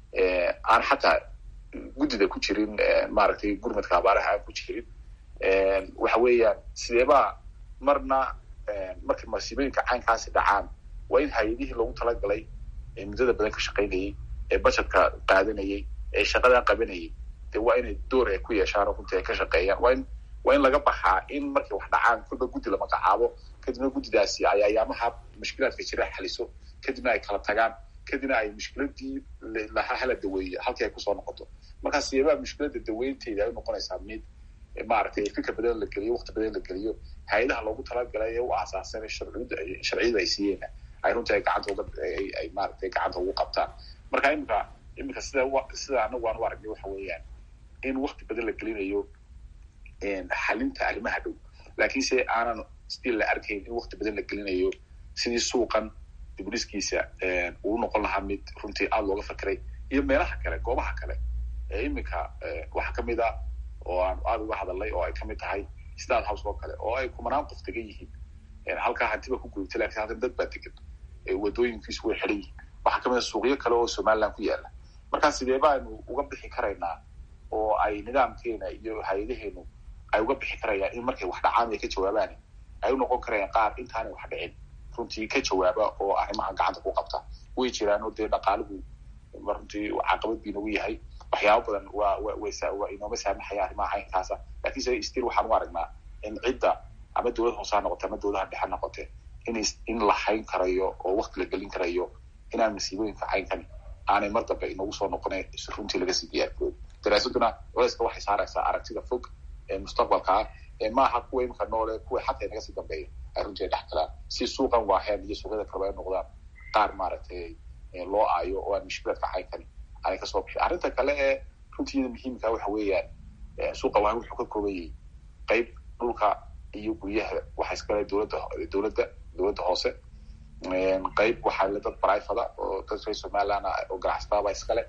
aan xataa guddida ku jirin maaragtay gurmadka abaaraha aan ku jirin waxa weeyaan sideebaa marna markay masiibooyinka caynkaasi dhacaan waa in hay-adihii loogu talagalay ee muddada badan ka shaqaynayay ee bajetka qaadanayay ee shaqadaa qabanayay dee waa inay door ay ku yeeshaan oo runtii ay ka shaqeeyaan waa in waa in laga baxaa in markay wax dhacaan kolba guddi la magacaabo kadibna guddidaasi ay ayaamaha mushkilaadka jira xaliso kadibna ay kala tagaan kadibna ay mushkiladii laha hala daweeye halkii ay kusoo noqoto markaa sideebaa mushkilada daweynteeda ay unoqonaysaa mid maaragtay fikir badan la geliyo waqti badan la geliyo hay-adaha loogu talagalay ee u aasaasan sharciyada sharciyada ay siiyeen ay runtii ay gacanta uga ay maaragtay gacanta ugu qabtaan marka imika imika sida sida anagu aan u aragnay waxa weeyaan in waqti badan la gelinayo xalinta arrimaha dhow laakiinse aanan still la arkayn in waqti badan la gelinayo sidii suuqan dibudhiskiisa uu noqon lahaa mid runtii aada looga fakiray iyo meelaha kale goobaha kale ee iminka waxaa kamid a oo aan aada uga hadalnay oo ay kamid tahay stad house oo kale oo ay kumanaan qof degan yihiin halkaa hantiba ku gurigtay lakin halkan dad baa degan wadooyinkiisu way xiran yihiin waxaa kamid a suuqyo kale oo somaliland ku yaala markaa sidee baanu uga bixi karaynaa oo ay nidaamkeena iyo hay-adaheenu ay uga bixi karayaan in markay wax dhacaan ay ka jawaabaan ay u noqon karayaan qaar intaanay wax dhicin runtii ka jawaaba oo arrimaha gacanta ku qabta way jiraan oo dee dhaqaaligu runtii caqabad bii nagu yahay waxyaaba badan waa waa inooma saamaxaya arrimaha caynkaasa lakin se stil waxaan u aragnaa in cidda ama dowlad hoose ha noqote ama dowladaha dhexe ha noqote in in la hayn karayo oo waqti la gelin karayo inaan masiibooyinka caynkan aanay mar dambe inagu soo noqona runtii laga sii diyaargaroobi daraasaduna culeyska waxay saaraysaa aragtida fog ee mustaqbalka ah ee maaha kuwa imika noole kuwa xataa inaga sii dambeeya ay runtii ay dhex galaan si suuqan waaheen iyo suuqyada kaleba ay noqdaan qaar maaragtay loo aayo oo aan mushkilaadka caynkan aanay kasoo bixin arrinta kale ee runtiida muhiimka waxa weeyaan suuqa waahen wuxuu ka kooban yahay qeyb dhulka iyo guryaha waxa iskale dowladda dowladda dowladda hoose qeyb waxaa le dad brivada oo dad reer somaliland oo ganacsatadaba iskale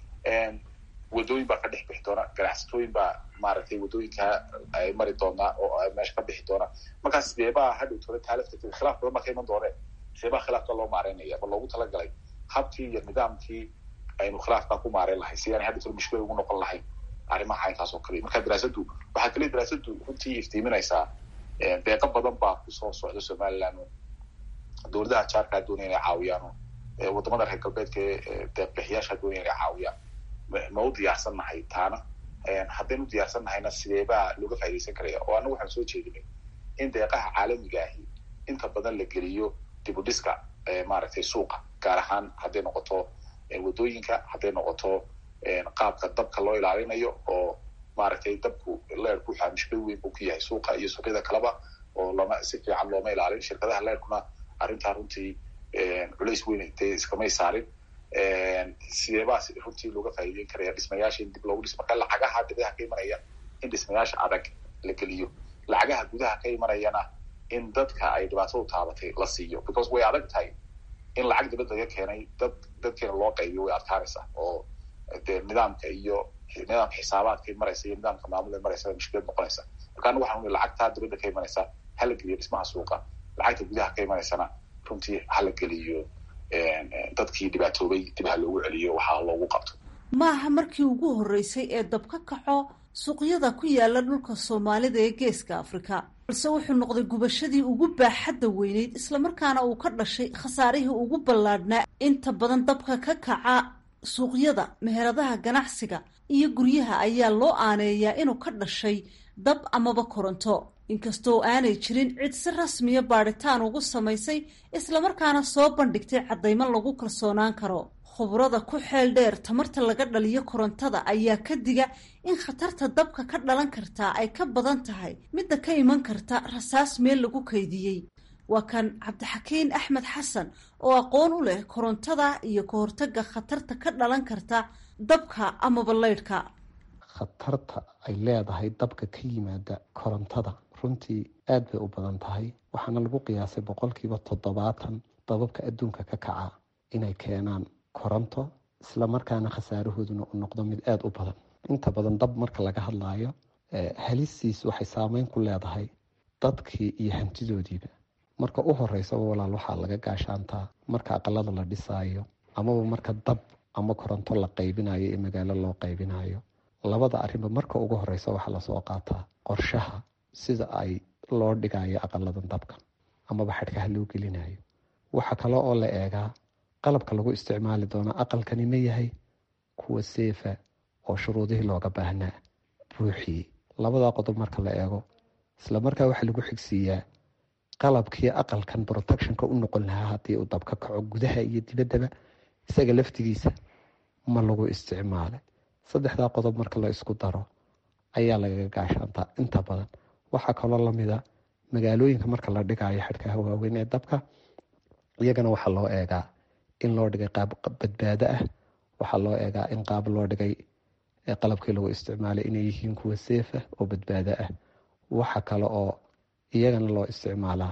wadooyin baa ka dhex bixi doona ganacsatooyin baa maaragtay wadooyinka ay mari doonaa oo meesha ka bixi doona markaa sideebaa hadhow tole taalifta khilaaf badan baa ka iman dooneen sideebaa khilaafka loo maareynaya ma loogu talagalay habkii iyo nidaamkii aynu khilaafkaa ku maareyn lahay si aanay hadhow tole mushkila ugu noqon lahayn arrimaha caynkaas oo kale marka daraasadu waxaa kale daraasadu runtii iftiiminaysaa deeqo badan baa kusoo socda somaliland dowladaha jaarkaa doonaya inay caawiyaan wadamada reer galbeedka ee deeqbixiyaasha doonaya inay caawiyaan ma u diyaarsan nahay taana haddaynu u diyaarsan nahayna sideebaa looga faa'idaysan karaya oo annagu waxaan soo jeedinay in deeqaha caalamiga ahi inta badan la geliyo dib u dhiska maaragtay suuqa gaar ahaan hadday noqoto wadooyinka hadday noqoto qaabka dabka loo ilaalinayo oo maaragtay dabku leerku waxaa mushkil weyn buu ku yahay suuqa iyo suuqyada kaleba oo lama si fiican looma ilaalin shirkadaha leerkuna arrintaa runtii culays weyn dee iskamay saarin sideebaa runtii looga faa'iideyn karaya dhismayaasha in dib loogu dhiso marka lacagaha dibadaha ka imanaya in dhismayaasha adag la geliyo lacagaha gudaha ka imanayana in dadka ay dhibaatadu taabatay la siiyo because way adag tahay in lacag dibad laga keenay dad dadkeena loo qaybiyo way adkaanaysaa oo dee nidaamka iyo nidaamka xisaabaadkay maraysa iyo nidaamka maamulay maraysa mushkilad noqonaysa marka anigu waxaan lacagtaa dibadda ka imanaysa hala geliyo dhismaha suuqa lacagta gudaha ka imanaysana runtii hala geliyo dadkii dhibaatoobay dib ha loogu celiyo waxaa loogu qabto maaha markii ugu horreysay ee dab ka kaco suuqyada ku yaala dhulka soomaalida ee geeska afrika balse wuxuu noqday gubashadii ugu baaxadda weyneyd islamarkaana uu ka dhashay khasaarihii ugu ballaadhnaa inta badan dabka ka kaca suuqyada meheradaha ganacsiga iyo guryaha ayaa loo aaneeyaa inuu ka dhashay dab amaba koronto inkastoo aanay jirin cid si rasmiya baadhitaan ugu samaysay islamarkaana soo bandhigtay caddaymo lagu kalsoonaan karo khubrada ku xeel dheer tamarta laga dhaliyo korontada ayaa ka diga in khatarta dabka ka dhalan kartaa ay ka badan tahay midda ka iman karta rasaas meel lagu kaydiyey waa kan cabdixakiin axmed xasan oo aqoon u leh korontada iyo ka hortaga khatarta ka dhalan karta dabka amaba leydhka khatarta ay leedahay dabka ka yimaada korontada runtii aada bay u badan tahay waxaana lagu qiyaasay boqolkiiba toddobaatan dababka adduunka ka kaca inay keenaan koronto islamarkaana khasaarahooduna u noqdo mid aada u badan inta badan dab marka laga hadlaayo halistiis waxay saameyn ku leedahay dadkii iyo hantidoodiiba marka u horeysaba walaal waxaa laga gaashaantaa marka aqalada la dhisaayo amaba marka dab ama koronto la qaybinayo ee magaalo loo qaybinayo labada arrinba marka ugu horeysa waxaa lasoo qaataa qorshaha sida ay loo dhigayo aqaladan dabka amaba xadhkaha loo gelinayo waxa kale oo la eegaa qalabka lagu isticmaali doono aqalkani ma yahay kuwa seefa oo shuruudihii looga baahnaa buuxiyey labadaa qodob marka la eego islamarkaa waxaa lagu xigsiiyaa qalabkii aqalkan protectionka u noqon lahaa haddii uu dab ka kaco gudaha iyo dibaddaba isaga laftigiisa ma lagu isticmaalay saddexdaa qodob marka la isku daro ayaa lagaga gaashaantaa inta badan waxaa kaloo lamida magaalooyinka marka la dhigayo xadhkaha waaweyn ee dabka iyagana waxaa loo eegaa in loo dhigay qaab badbaado ah waxaa loo eegaa in qaab loo dhigay qalabkii lagu isticmaalay inay yihiin kuwa seefa oo badbaado ah waxa kale oo iyagana loo isticmaalaa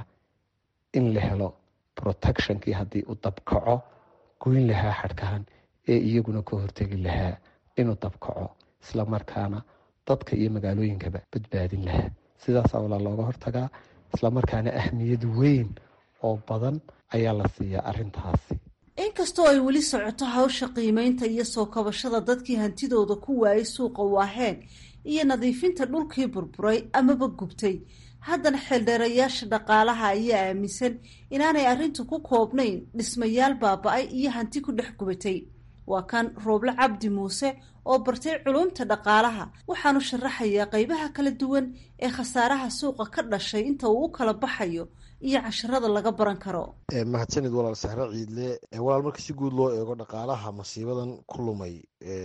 in la helo protectionkii haddii uu dab kaco goyn lahaa xadhkahan ee iyaguna ka hortegi lahaa inuu dab kaco islamarkaana dadka iyo magaalooyinkaba badbaadin lahaa sidaasaa walaa looga hortagaa islamarkaana ahmiyad weyn oo badan ayaa la siiyaa arintaasi inkastoo ay weli socoto hawsha qiimeynta iyo soo kabashada dadkii hantidooda ku waayay suuqa waaheen iyo nadiifinta dhulkii burburay amaba gubtay haddana xeeldheerayaasha dhaqaalaha ayaa aaminsan inaanay arrintu ku koobnayn dhismayaal baaba-ay iyo hanti ku dhex gubatay waa kan rooble cabdi muuse oo bartay culumta dhaqaalaha waxaanu sharaxayaa qeybaha kala duwan ee khasaaraha suuqa ka dhashay inta uu u kala baxayo iyo casharada laga baran karo mahadsanid walaal sahre ciidle walaal marka si guud loo eego dhaqaalaha masiibadan ku lumay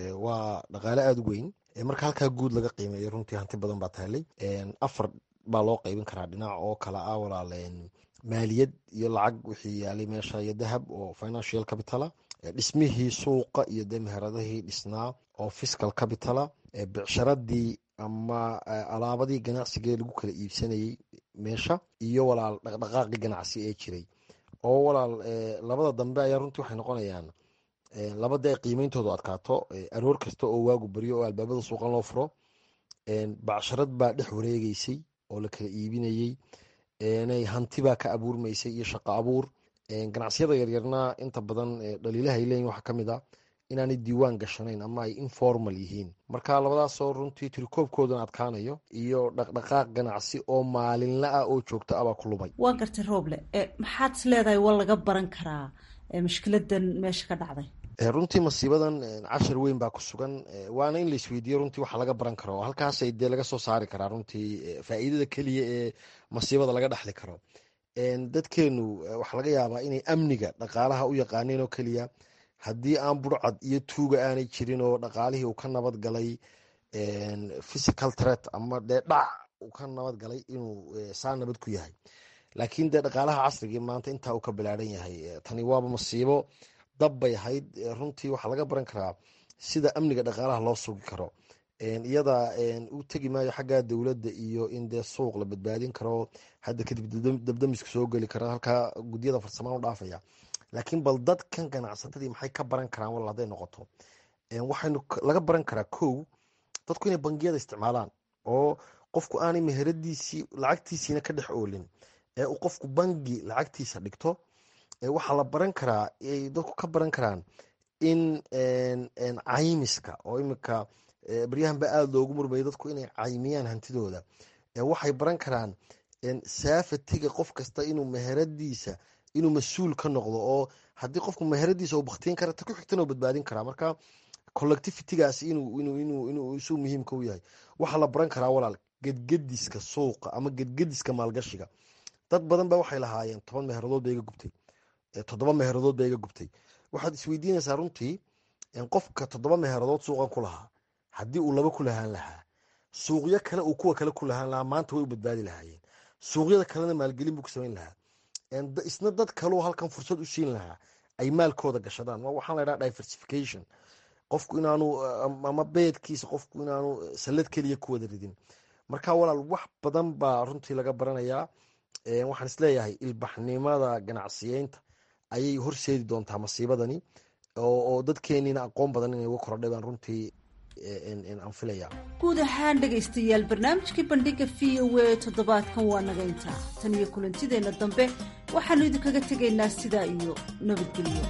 waa dhaqaale aada u weyn marka halkaa guud laga qiimeeyo runtii hanti badan baa taallay afar baa loo qaybin karaa dhinac oo kala ah walaal maaliyad iyo lacag wixii yaalay meesha iyo dahab oo financial capitala dhismihii suuqa iyo de meheradihii dhisnaa oo fiscal capitala bicsharadii ama alaabadii ganacsiga lagu kala iibsanayey meesha iyo walaal dhaqdhaqaaqii ganacsi ee jiray oo walaal labada dambe ayaa runtii waxay noqonayaan labada ay qiimeyntoodu adkaato aroor kasta oo waagu baryo oo albaabada suuqan loo furo bacsharad baa dhex wareegeysay oo la kala iibinayey hantibaa ka abuurmaysay iyo shaqo abuur ganacsiyada yaryarna inta badan dhaliilaha ay leeyihin waxaa kamid a inaanay diiwaan gashanayn ama ay informal yihiin marka labadaasoo runtii tirikoobkoodana adkaanayo iyo dhaqdhaqaaq ganacsi oo maalinla ah oo joogto ah baa ku lumay waa gartay rooble maxaad is leedahay waa laga baran karaa mushkiladan meesha ka dhacday runtii masiibadan cashar weyn baa ku sugan waana in la isweydiiyo runtii waxa laga baran karo halkaasay dee laga soo saari karaa runtii faa'iidada keliya ee masiibada laga dhexli karo dadkeenu waxaa laga yaabaa inay amniga dhaqaalaha u yaqaaneen oo keliya haddii aan burcad iyo tuuga aanay jirin oo dhaqaalihii uu ka nabad galay physical threat ama dee dhac uu ka nabad galay inuu saa nabad ku yahay laakiin dee dhaqaalaha casrigii maanta intaa uu ka bilaadhan yahay tani waaba masiibo dab bay ahayd runtii waxaa laga baran karaa sida amniga dhaqaalaha loo sugi karo iyada u tegi maayo xagga dowladda iyo in dee suuq la badbaadin karo hadda kadib dabdamiska soo geli kara halkaa gudyada farsamaan u dhaafaya laakiin bal dadkan ganacsatadii maxay ka baran karaan wal hadday noqoto waxaynu laga baran karaa kow dadku inay bangiyada isticmaalaan oo qofku aanay meheradiisii lacagtiisiina ka dhex oolin ee uu qofku bangi lacagtiisa dhigto waxaa la baran karaa dadku ka baran karaan in caymiska oo imika baryahan ba aada loogu murmayo dadku inay caymiyaan hantidooda waxay baran karaan saafatiga qof kasta inuu meheradiisa inuu mas-uul ka noqdo oo haddii qofku meheradiisa uu baktiin kara ta ku xigtana uu badbaadin karaa marka collectivitygaas inuu isu muhiimka u yahay waxaa la baran karaa walaal gedgediska suuqa ama gedgediska maalgashiga dad badan ba waxay lahaayeen toban meheradood ba iga gubtay toddoba meheradood ba iga gubtay waxaad isweydiinaysaa runtii qofka toddoba meheradood suuqan ku lahaa haddii uu laba ku lahaan lahaa suuqyo kale uu kuwa kale ku lahaan lahaa maanta way u badbaadi lahaayeen suuqyada kalena maalgelin buu ku samayn lahaa isna dad kaleu halkan fursad u siin lahaa ay maalkooda gashadaan waxaan la ydhaha diversification qofku inaanu ama beedkiisa qofku inaanu sallad keliya ku wada ridin marka walaal wax badan baa runtii laga baranayaa waxaan isleeyahay ilbaxnimada ganacsiyeynta ayay horseedi doontaa masiibadani oo dadkeeniina aqoon badan inay uga korodhay baan runtii aan filaya guud ahaan dhegaystayaal barnaamijkii bandhiga v o a toddobaadkan waa naga intaa tan iyo kulantideenna dambe waxaannu idinkaga tegaynaa sidaa iyo nabadgelyo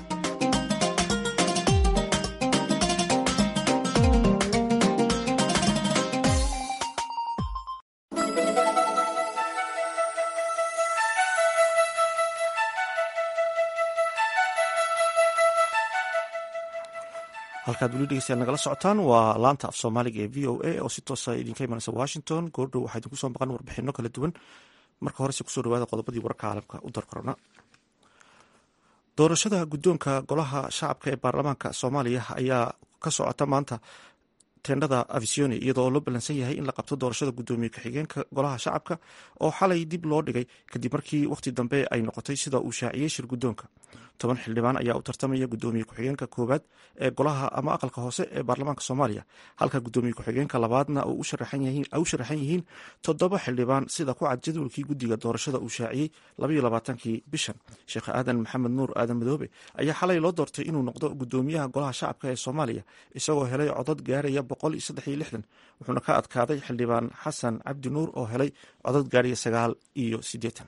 halkaad weli dhegeystayaal nagala socotaan waa laanta af soomaaliga ee v o a oo si toosa idinka imanaysa washington goordhow waxaa idinku soo maqan warbixino kala duwan marka horese kusoo dhawaada qodobadii wararka caalamka u darkorona doorashada guddoonka golaha shacabka ee baarlamaanka soomaaliya ayaa ka socota maanta teendhada avisioni iyadoo loo ballansan yahay in la qabto doorashada guddoomiye ku-xigeenka golaha shacabka oo xalay dib loo dhigay kadib markii wakhti dambe ay noqotay sida uu shaaciyey shir guddoonka toban xildhibaan ayaa u tartamaya guddoomiye ku-xigeenka koowaad ee golaha ama aqalka hoose ee baarlamaanka soomaaliya halka guddoomiye ku-xigeenka labaadna u sharaxan yihiin toddoba xildhibaan sida ku cad jadwalkii guddiga doorashada uu shaaciyey labaiyo labaatankii bishan sheekh aadan maxamed nuur aadan madoobe ayaa xalay loo doortay inuu noqdo guddoomiyaha golaha shacabka ee soomaaliya isagoo helay codad gaaraya boqol iyo saddex iyo lixdan wuxuuna ka adkaaday xildhibaan xasan cabdi nuur oo helay codad gaaraya sagaal iyo siddeetan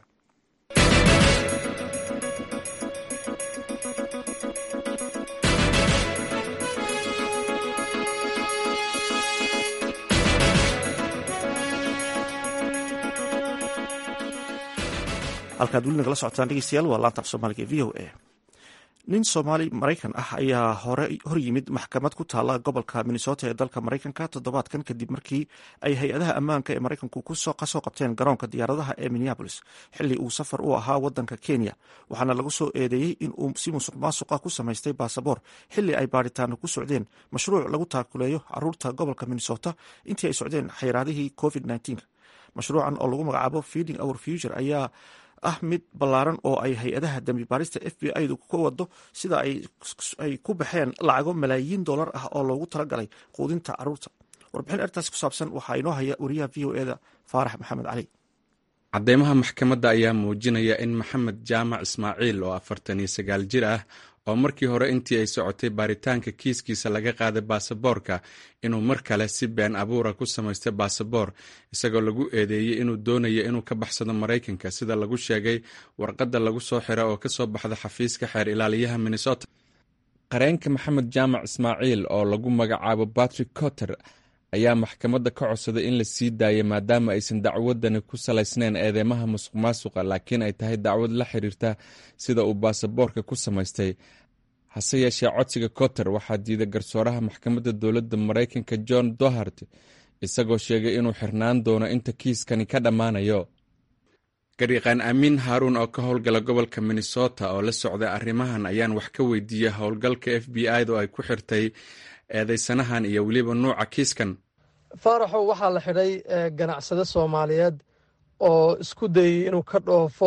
halkaad weli nagala socotaan dhegeystayaal waa laanta af soomaaliga e v o a nin soomaali maraykan ah ayaa hor yimid maxkamad ku taala gobolka minnesota ee dalka maraykanka toddobaadkan kadib markii ay hay-adaha ammaanka ee maraykanku kasoo qabteen garoonka diyaaradaha ee minneabolis xilli uu safar u ahaa wadanka kenya waxaana lagu soo eedeeyey in uu si musuq maasuqa ku samaystay baasaboor xilli ay baaritaano ku socdeen mashruuc lagu taakuleeyo caruurta gobolka minnesota intii ay socdeen xayraadihii covid mashruucan oo lagu magacaabo feeding our future ayaa ah mid ballaaran oo ay hay-adaha dembi baarista f b i-du ka wado sida ay ku baxeen lacago malaayiin dollar ah oo loogu talagalay quudinta caruurta warbixin ertaas ku saabsan waxaa inoo haya wariyaha v o eda faarax maxamed cali cadeymaha maxkamadda ayaa muujinaya in maxamed jaamac ismaaciil oo afartan iyo sagaal jir ah oo markii hore intii ay socotay baaritaanka kiiskiisa laga qaaday baasaboorka inuu mar kale si been abuura ku samaystay baasaboor isagoo lagu eedeeyey inuu doonayo inuu ka baxsado maraykanka sida lagu sheegay warqadda lagu soo xira oo kasoo baxda xafiiska xeer ilaaliyaha minnesota qareenka maxamed jaamac ismaaciil oo lagu magacaabo patrick cotter ayaa maxkamadda ka codsaday in la sii daayay maadaama aysan dacwadani ku salaysnayn eedeymaha musuq maasuqa laakiin ay tahay dacwad la xiriirta sida uu baasaboorka ku samaystay hase yeeshee codsiga cotter waxaa diiday garsooraha maxkamadda dowladda maraykanka john dohart isagoo sheegay inuu xirnaan doono inta kiiskani ka dhammaanayo gariiqaan amiin haaruun oo ka howlgala gobolka minnesota oo la socday arrimahan ayaan wax ka weydiiyey howlgalka f b i da ay ku xirtay eedeysanahan iyo weliba nuuca kiiskan faaraxow waxaa la xidhay ganacsade soomaaliyeed oo isku dayey inuu ka dhoofo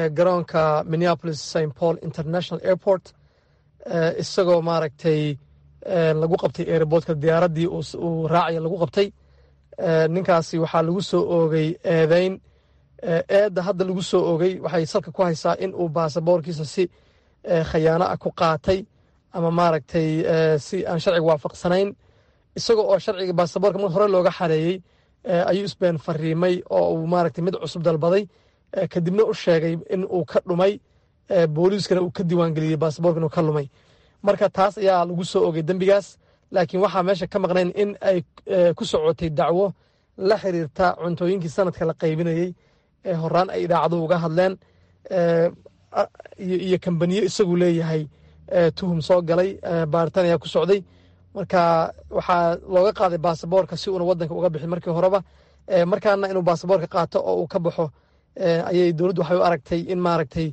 garoonka minneapolis st paul international airport isagoo maaragtay lagu qabtay airboortka diyaaraddii uu raacaya lagu qabtay ninkaasi waxaa lagu soo oogay eedeyn eedda hadda lagu soo oogay waxay salka ku haysaa in uu baasaboorkiisa si khayaano ah ku qaatay ama maaragtay si aan sharciga waafaqsanayn isaga oo sharciga baasaboorka mar hore looga xareeyey ayuu isbeen fariimay oo uu maaragtay mid cusub dalbaday kadibna u sheegay in uu ka dhumay booliiskana uu ka diiwaangeliyey baasaboorka inuu ka lumay marka taas ayaa lagu soo ogay dembigaas laakiin waxaa meesha ka maqnayn in ay ku socotay dacwo la xiriirta cuntooyinkii sanadka la qaybinayey ee horaan ay idaacaduhu uga hadleen iyo kambaniyo isagu leeyahay tuhum soo galay baaritaan ayaa ku socday marka waxaa looga qaaday baasaboorka si uuna wadanka uga bixin markii horeba markaana inuu baasaboorka qaato oo uu ka baxo ayay dowladdu waxay u aragtay in maaragtay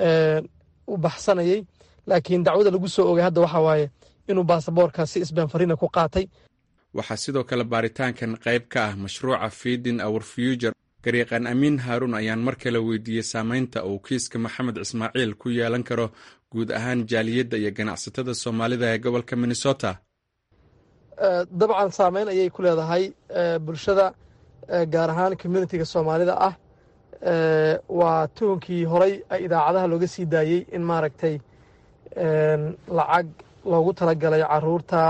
u baxsanayay laakiin dacwada lagu soo ogay hadda waxa waaye inuu baasaboorka si isbeen fariina ku qaatay waxaa sidoo kale baaritaankan qayb ka ah mashruuca fiidin our future gariiqan amiin haaruun ayaan mar kale weydiiyey saameynta uu kiiska maxamed ismaaciil ku yeelan karo guud ahaan jaaliyadda iyo ganacsatada soomaalida ee gobolka minnesota dabcan saameyn ayay ku leedahay bulshada gaar ahaan communitiga soomaalida ah waa tuhunkii horay idaacadaha looga sii daayey in maaragtay lacag loogu talagalay caruurta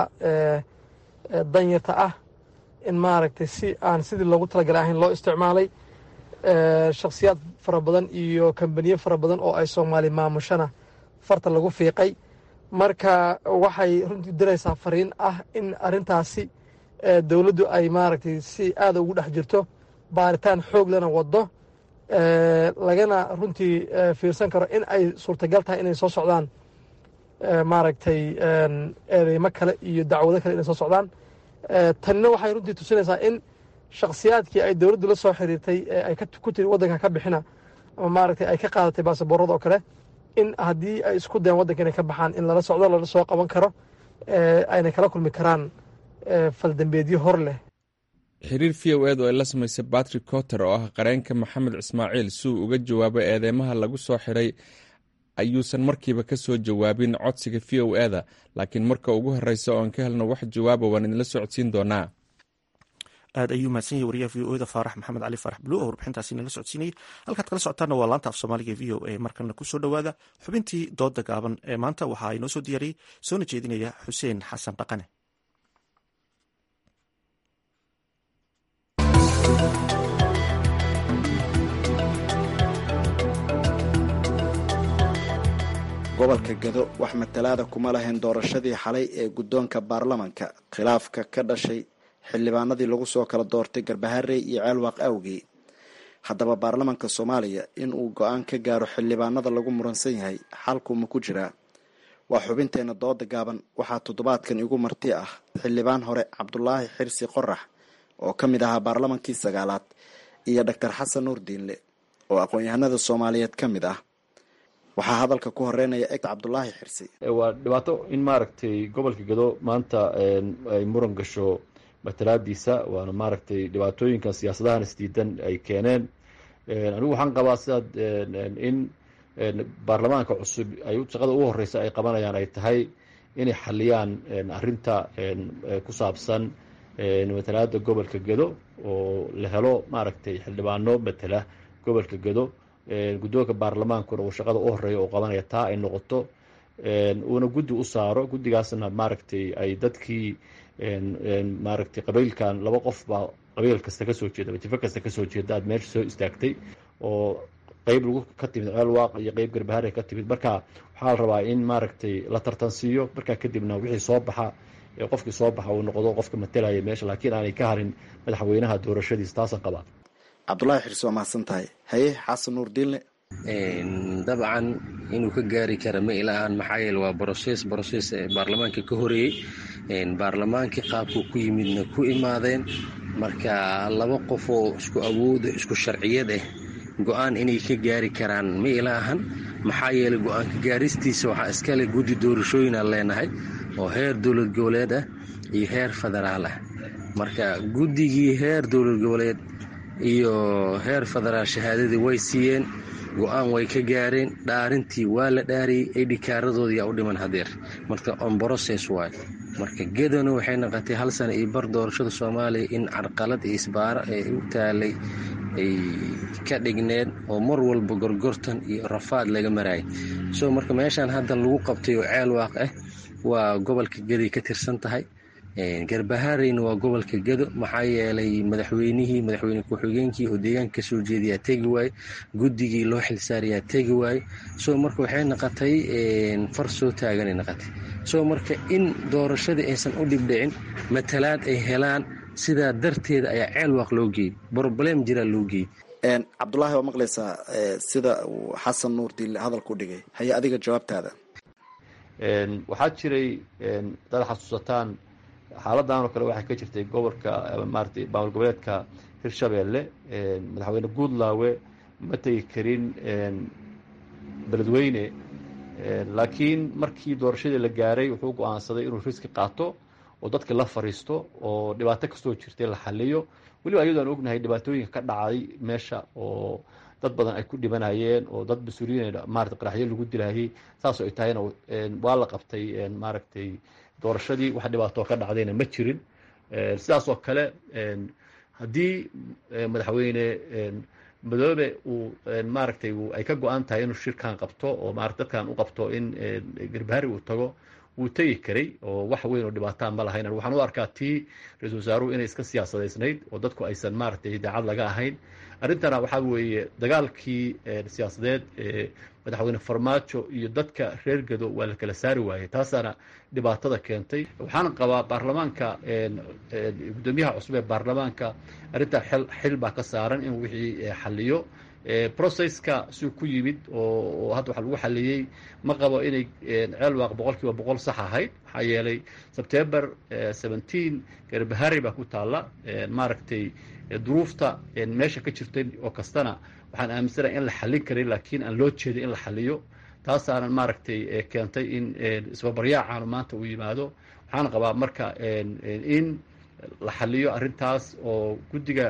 danyarta ah in maaragtay si aan sidii loogu talagalay ahayn loo isticmaalay shakhsiyaad fara badan iyo kambaniyo fara badan oo ay soomaali maamushana farta lagu fiiqay marka waxay runtii diraysaa fariin ah in arrintaasi dowladdu ay maaragtay si aada ugu dhex jirto baaritaan xoog lana waddo lagana runtii fiirsan karo in ay suurtagal tahay inay soo socdaan maaragtay eedeymo kale iyo dacwado kale inay soo socdaan tanina waxay runtii tusinaysaa in shakhsiyaadkii ay dowladdu la soo xiriirtay ee ay ku tiri waddanka ka bixina ama maaragtay ay ka qaadatay baasaboorada oo kale in haddii ay isku dayan waddanka inay ka baxaan in lala socdo lala soo qaban karo ayna kala kulmi karaan faldambeedyo hor leh xiriir v o ed oo ay la samaysay batrick cotter oo ah qareenka maxamed ismaaciil si uu uga jawaabo eedeymaha lagu soo xiray ayuusan markiiba ka soo jawaabin codsiga v o eda laakiin marka ugu horeysa oon ka helno wax jawaaba waan idinla socodsiin doonaa aad ayuu mahadsan yahay wariyaha v o eda faarax maxamed cali faarax bulu oo warbixintaasi nala socodsiinayay halkaad kala socotaana waa laanta af soomaaliga v o a markana kusoo dhowaada xubintii dooda gaaban ee maanta waxaa inoo soo diyaariyey soona jeedinaya xuseen xasan dhaqane gobolka gado wax matalaada kuma lahayn doorashadii xalay ee guddoonka baarlamanka khilaafka ka dhashay xildhibaanadii lagu soo kala doortay garbaharey iyo ceelwaaq awgey haddaba baarlamanka soomaaliya in uu go-aan ka gaaro xildhibaanada lagu muransan yahay xalku ma ku jiraa waa xubinteena dooda gaaban waxaa toddobaadkan igu marti ah xildhibaan hore cabdulaahi xirsi qorax oo ka mid ahaa baarlamankii sagaalaad iyo doctor xasan nuur diinle oo aqoon-yahanada soomaaliyeed ka mid ah waxaa hadalka ku horeynaya eg cabdulaahi xirsi waa dhibaato in maaragtay gobolka gado maanta ay muran gasho matalaadiisa waana maaragtay dhibaatooyinkan siyaasadahan isdiidan ay keeneen anigu waxaan qabaa sidaad in baarlamaanka cusub ay shaqada ugu horeysa ay qabanayaan ay tahay inay xaliyaan arinta ku saabsan matalaada gobolka gado oo la helo maaragtay xildhibaano matala gobolka gado guddoonka baarlamaankuna uu shaqada u horeeya oo qabanaya taa ay noqoto uuna guddi u saaro guddigaasna maaragtay ay dadkii maaragtay qabiilkan laba qof baa qabiil kasta kasoo jeeda wajifo kasta kasoo jeeda aad meesha soo istaagtay oo qeyb lagu ka timid ceelwaaq iyo qeyb garbahare ka timid marka waxaa la rabaa in maaragtay la tartansiiyo markaa kadibna wixii soo baxa qofkii soo baxa uu noqdo qofka matalaya meesha laakiin aanay ka harin madaxweynaha doorashadiisa taasaan qabaa cabdulaahi xirsi waa mahadsan tahay haye xasan nuur diinle dabcan inuu ka gaari kara ma ilaahan maxaa yeele waa broses broses baarlamaanka ka horeeyey baarlamaankii qaabkuu ku yimidna ku imaadeen marka laba qof oo isku awooda isku sharciyad ah go-aan inay ka gaari karaan ma ilaahan maxaa yeeley go-aanka gaaristiisa waxaa iskale guddi doorashooyinaan leenahay oo heer dowlad goboleed ah iyo heer federaal ah marka guddigii heer dowlad goboleed iyo heer federaal shahaadadii way siiyeen go-aan way ka gaareen dhaarintii waa la dhaariyey aydhikaaradoodii aa u dhiman hadeer marka on brocess waay marka gedona waxay noqotay hal sana iyo bar doorashada soomaaliya in carqalad iyo isbaaro ee u taalay ay ka dhigneed oo mar walba gorgortan iyo rafaad laga marayay so marka meeshaan hadda lagu qabtay oo ceel waaq ah waa gobolka geday ka tirsan tahay garbahaareyna waa gobolka gedo maxaa yeelay madaxweynihii madaxweyne ku-xigeenkii oo deegaanka kasoo jeedayaa tegi waaye guddigii loo xilsaarayaa tegi waaye so marka waxay noqotay far soo taaganay noqotay so marka in doorashadii aysan u dhibdhicin matalaad ay helaan sidaa darteeda ayaa ceel waaq loo geeyey broblem jiraa loo geeyey cabdulaahi waa maqlaysaa sida uu xasan nuur diille hadalku dhigay haye adiga jawaabtaada waxaa jiray dad xasuusataan xaaladan oo kale waxay ka jirtay gobolka maarata maamul goboleedka hirshabeelle madaxweyne guudlaawe ma tegi karin beledweyne laakiin markii doorashadii la gaaray wuxuu go-aansaday inuu riski qaato oo dadka la fariisto oo dhibaato kastoo jirtay la xaliyo weliba iyadoo aan ognahay dhibaatooyinka ka dhacday meesha oo dad badan ay ku dhibanayeen oo dad mas-uuliyiin maarata qaraxyo lagu dilayay saasoo ay tahayna waa la qabtay maaragtay doorashadii wax dhibaatoo ka dhacdayna ma jirin sidaas oo kale haddii madaxweyne madoobe uu maaragtay ay ka go-an tahay inuu shirkan qabto oo maarata dadkan u qabto in garbahari uu tago wuu tegi karay oo wax weyn oo dhibaataan ma lahayn waxaan u arkaa tii ra-isul wasaaruhu inay iska siyaasadaysnayd oo dadku aysan maaragtay idaacad laga ahayn arrintana waxaa weeye dagaalkii siyaasadeed ee madaxweyne farmaajo iyo dadka reer gado waa la kala saari waayey taasaana dhibaatada keentay waxaan qabaa baarlamaanka guddoomiyaha cusub ee baarlamaanka arrintaa xil baa ka saaran in wixii xaliyo processka siuu ku yimid oo hadda waxa lagu xaliyey ma qabo inay ceel waaq boqol kiiba boqol sax ahayd maxaa yeelay sebtember seventeen garbahari baa ku taalla maaragtay duruufta meesha ka jirtay oo kastana waxaan aaminsanahay in la xallin karay laakiin aan loo jeeday in la xaliyo taasaanan maaragtay keentay in isbabaryaacaanu maanta uu yimaado waxaan qabaa marka in la xaliyo arrintaas oo guddiga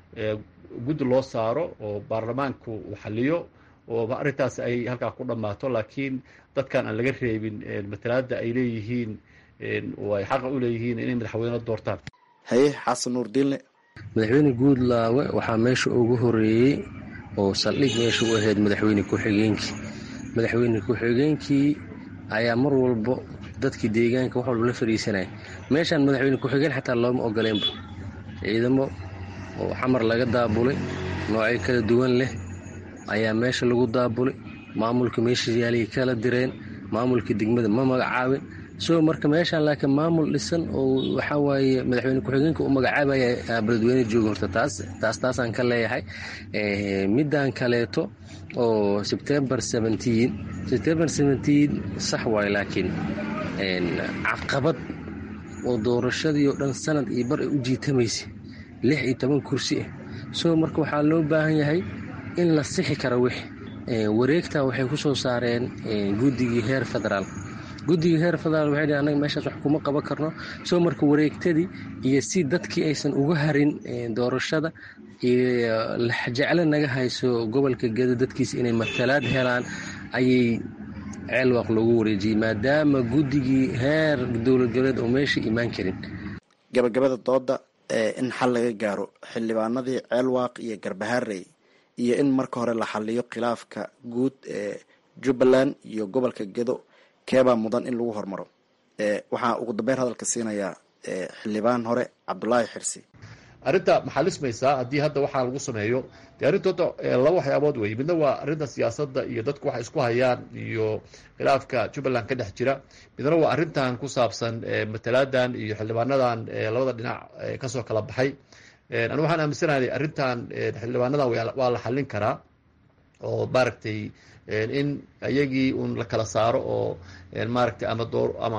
guddi loo saaro oo baarlamaanku uu xaliyo oo arrintaas ay halkaa ku dhammaato laakiin dadkan aan laga reebin matalaada ay leeyihiin oo ay xaqa u leeyihiin inay madaxweyne doortaan haye xasan nuur diinle madaxweyne guudlaawe waxaa meesha ugu horeeyey oo saldhig meesha u ahayd madaxweyne ku-xigeenkii madaxweyne ku-xigeenkii ayaa mar walbo dadkii deegaanka wax walba la fadhiisanaya meeshaan madaxweyne ku-xigeen xataa looma ogoleenba ciidamo oo xamar laga daabulay noocyo kala duwan leh ayaa meesha lagu daabulay maamulka meesha yaalay kala direen maamulka degmada ma magacaabin so marka meeshaan laakiin maamul dhisan oo waxaa waaye madaxweyne ku-xigeenka u magacaabaya beledweyne jooga horta taas taas taasaan ka leeyahay middan kaleeto oo sebtember seventeen sebtember seventeen sax waaye laakiin caqabad oo doorashadii oo dhan sanad iyo bar ay u jiitamaysay lix iyo toban kursi ah so marka waxaa loo baahan yahay in la sixi kara wix wareegta waxay ku soo saareen guddigii heer federaal guddigii heer federaal waxay dhhi annaga meeshaas wax kuma qaban karno soo marka wareegtadii iyo si dadkii aysan uga harin doorashada iyo laxjecle naga hayso gobolka gedo dadkiisa inay matalaad helaan ayay ceelwaaq loogu wareejiyey maadaama guddigii heer dowlad goboleed oo meesha imaan karin gabagabada dooda in xal laga gaaro xildhibaanadii ceelwaaq iyo garbaharey iyo in marka hore la xaliyo khilaafka guud ee jubbaland iyo gobolka gedo keebaa mudan in lagu hormaro waxaa ugu dambeyn hadalka siinayaa xildhibaan hore cabdulaahi xirsi arrinta maxaa lismaysaa haddii hadda waxaa lagu sameeyo dee arrintooda laba waxyaabood wey midna waa arrinta siyaasadda iyo dadku waxay isku hayaan iyo khilaafka jubbaland ka dhex jira midna waa arrintan ku saabsan matalaadan iyo xildhibaanadan labada dhinac kasoo kala baxay anigu waxaan aaminsanahay arrintan xildhibaanadan waa la xallin karaa oo maaragtay in iyagii un la kala saaro oo maaragtay ama door ama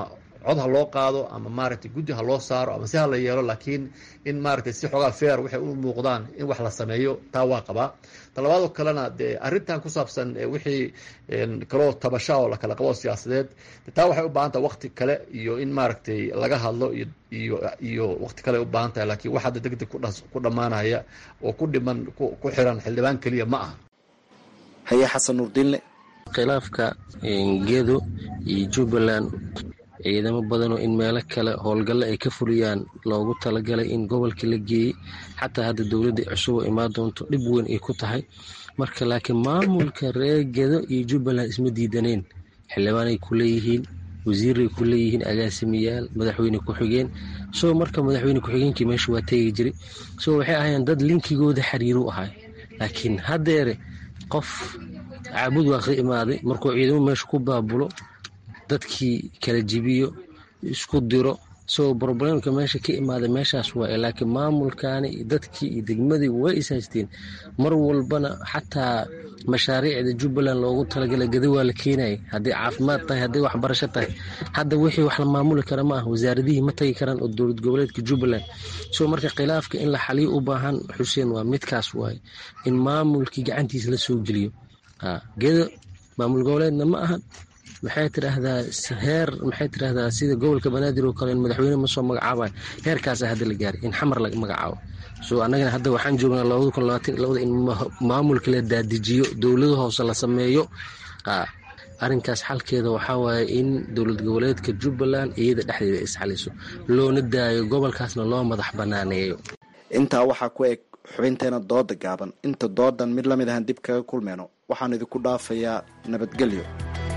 cod ha loo qaado ama maaragtay guddi ha loo saaro ama si ha la yeelo laakiin in maaragtay si xoogaa feer waxay u muuqdaan in wax la sameeyo taa waa qabaa talabaadoo kalena dee arrintan ku saabsan wixii kaloo tabasha oo lakala qabo siyaasadeed taa waxay u baahan tahay waqti kale iyo in maaragtay laga hadlo iyo iyo iyo waqti kale u baahan tahay laakiin wax hadda deg deg ku dhammaanaya oo ku dhiman ku xiran xildhibaan keliya ma aha haye xasan nuurdiinle khilaafka gedo iyo jubbaland ciidamo badanoo in meelo kale howlgalle ay ka fuliyaan loogu talagalay in gobolka la geeyey xataa hadda dowladda cusub oo imaan doonto dhib weyn ay ku tahay marka laakiin maamulka reer gedo iyo jubbaland isma diidaneen xildhibaanay ku leeyihiin wasiiray ku leeyihiin agaasimayaal madaxweyne ku-xigeen soo marka madaxweyne ku-xigeenkii meesha waa teegi jiray soo waxay ahayeen dad linkigooda xiriiru ahay laakiin haddeere qof caabud waa ka imaaday markuu ciidamo meesha ku baabulo dadkii kala jibiyo isku diro soo broblemka meesha ka imaaday meeshaas waa laakiin maamulkaani dadkii iyo degmadii way ishaysteen mar walbana xataa mashaariicda jubbaland loogu talagalay gada waa la keenayay hadday caafimaad tahay hadday waxbarasho tahay hadda wixii wax la maamuli kara ma ah wasaaradihii ma tagi karaan oo dowlad goboleedka jubbaland soo marka khilaafka in la xaliyo u baahan xuseen waa midkaas waaye in maamulkii gacantiisa la soo geliyo gedo maamul goboleedna ma ahan maxay tidhaahdaa heer maxay tidhaahdaa sida gobolka banaadir oo kale in madaxweyne ma soo magacaabayo heerkaasa hadda la gaaray in xamar laga magacaabo so annagana hadda waxaan joognaa labada kun labaatan labada in maamulka la daadijiyo dowlada hoose la sameeyo arrinkaas xalkeeda waxaa waaye in dowlad goboleedka jubbaland iyada dhexdeeda isxaliso loona daayo gobolkaasna loo madax banaaneeyo intaa waxaa ku eg xubinteena dooda gaaban inta doodan mid lamid ahaan dib kaga kulmeyno waxaan idinku dhaafayaa nabadgelyo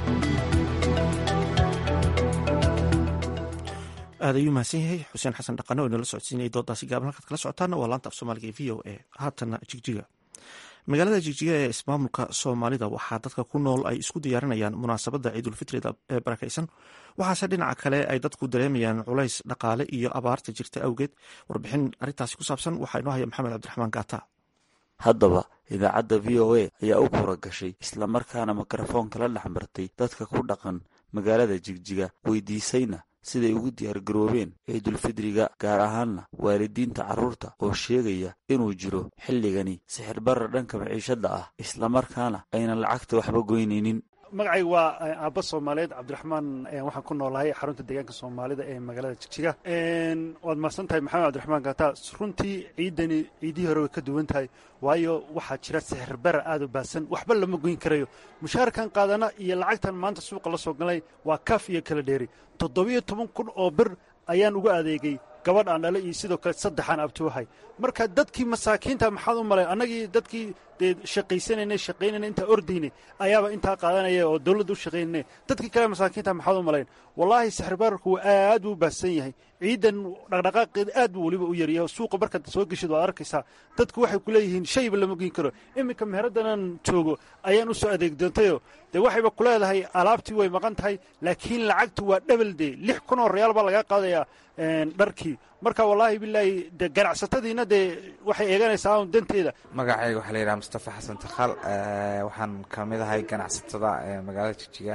aad ayuu mahadsan yahay xuseen xasan dhaqane oo inala socodsiinayay doodaasi gaaban halkaad kala socotaana waa laanta af soomaaliga ee v o a haatana jigjiga magaalada jigjiga ee ismaamulka soomaalida waxaa dadka ku nool ay isku diyaarinayaan munaasabadda ciidulfitriga ee barakaysan waxaase dhinaca kale ay dadku dareemayaan culays dhaqaale iyo abaarta jirta awgeed warbixin arrintaasi ku saabsan waxaa inoo haya maxamed cabdiraxmaan gaata haddaba idaacadda v o a ayaa u kura gashay islamarkaana mikrofoonka la dhex martay dadka ku dhaqan magaalada jigjiga weydiisayna siday ugu diyaargaroobeen ciidulfidriga gaar ahaanna waalidiinta carruurta oo sheegaya inuu jiro xilligani sixir barar dhanka maciishadda ah islamarkaana aynan lacagta waxba goynaynin magacayga waa aabba soomaaliyeed cabdiraxmaan waxaan ku noolahay xarunta deegaanka soomaalida ee magaalada jigjiga waad mahadsan tahay maxamed cabdiraxmaan gata runtii ciidani ciidihii hore way ka duwan tahay waayo waxaa jira sixir bara aad u baahsan waxba lama goyn karayo mushaarkan qaadana iyo lacagtan maanta suuqa la soo galay waa kaaf iyo kala dheeri toddobiyo toban kun oo bir ayaan uga adeegay gabadh aan dhale iyo sidoo kale saddexaan abtuuhay marka dadkii masaakiinta maxaad u malay annagii dadkii dee shaqaysanaynay shaqaynayna intaa ordaynay ayaaba intaa qaadanaya oo dawladda u shaqaynayna dadkii kale masaakiinta maxaad u malayn wallaahi sixirbaarku aad buu u baahsan yahay ciidan dhaqdhaqaaqeeda aad buu weliba u yaryahay suuqa markaad soo geshid waad arkaysaa dadku waxay ku leeyihiin shayba lama geyn karo iminka meheraddanan joogo ayaan u soo adeeg doontayoo dee waxayba ku leedahay alaabtii way maqan tahay laakiin lacagtu waa dhebel dee lix kun oo reyaal baa laga qaadayaa dharkii marka wallaahi bilaahi de ganacsatadiina dee waxay eeganaysaa un danteeda magacayga waxaa la yidhaha mustafa xasan takhaal waxaan ka mid ahay ganacsatada magaalada jigjiga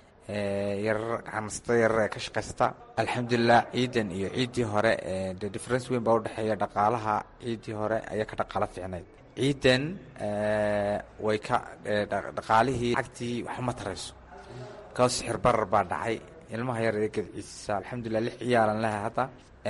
yarar ganacsatada yarar ee ka shaqaysata alxamdulilah ciidan iyo ciiddii hore de difference weyn baa udhexeeya dhaqaalaha ciiddii hore ayaa ka dhaqaalo fiicnayd ciidan way ka dhaqaalihii lacagtii waxma tarayso kao sixir barar baa dhacay ilmaha yar ee gadciisa alxamdulilah lix ciyaalan lehay hadda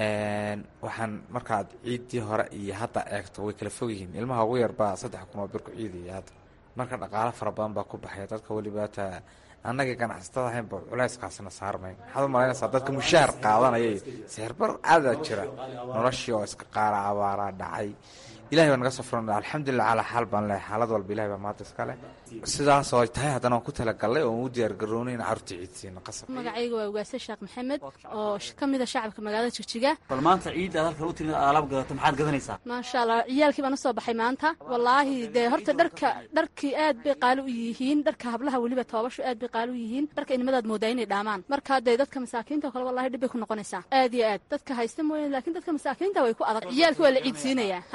waxaan markaad ciiddii hore iyo hadda eegto way kala fog yihiin ilmaha ugu yar baa saddex kun oo bir ku ciidaya hadda marka dhaqaalo fara badan baa ku baxaya dadka weliba ta annagii ganacsatada ahaynba culayskaasna saarmayn maxaad u malaynaysaa dadka mushaar qaadanaya sixirbar aadaa jira noloshii oo iska qaara abaaraa dhacay ilahay baa naga soo furan alxamdulilah calaa xaal baan lehay xaalad walba ilahay baa maanta iska leh sidaas oo tahay haddana waan ku talagalnay oo u diyaar garoonay in carruurta ciidsiino qasab magacayga waa ugaase sheekh maxamed oo ka mid a shacabka magaalada jigjiga bal maanta ciidda aad halkan u timid alaab gadato maxaad gadanaysaa maasha allah ciyaalkii baan usoo baxay maanta wallaahi dee horta dharka dharkii aad bay qaali u yihiin dharka hablaha weliba toobashu aad bay qaali u yihiin dharka inimadaad moodaa inay dhaamaan marka dee dadka masaakiinta oo kale wallahi dhib bay ku noqonaysaa aad iyo aad dadka haysta mooyane laakiin dadka masaakiinta way ku adag ciyaalkii waa la ciidsiinayaa haa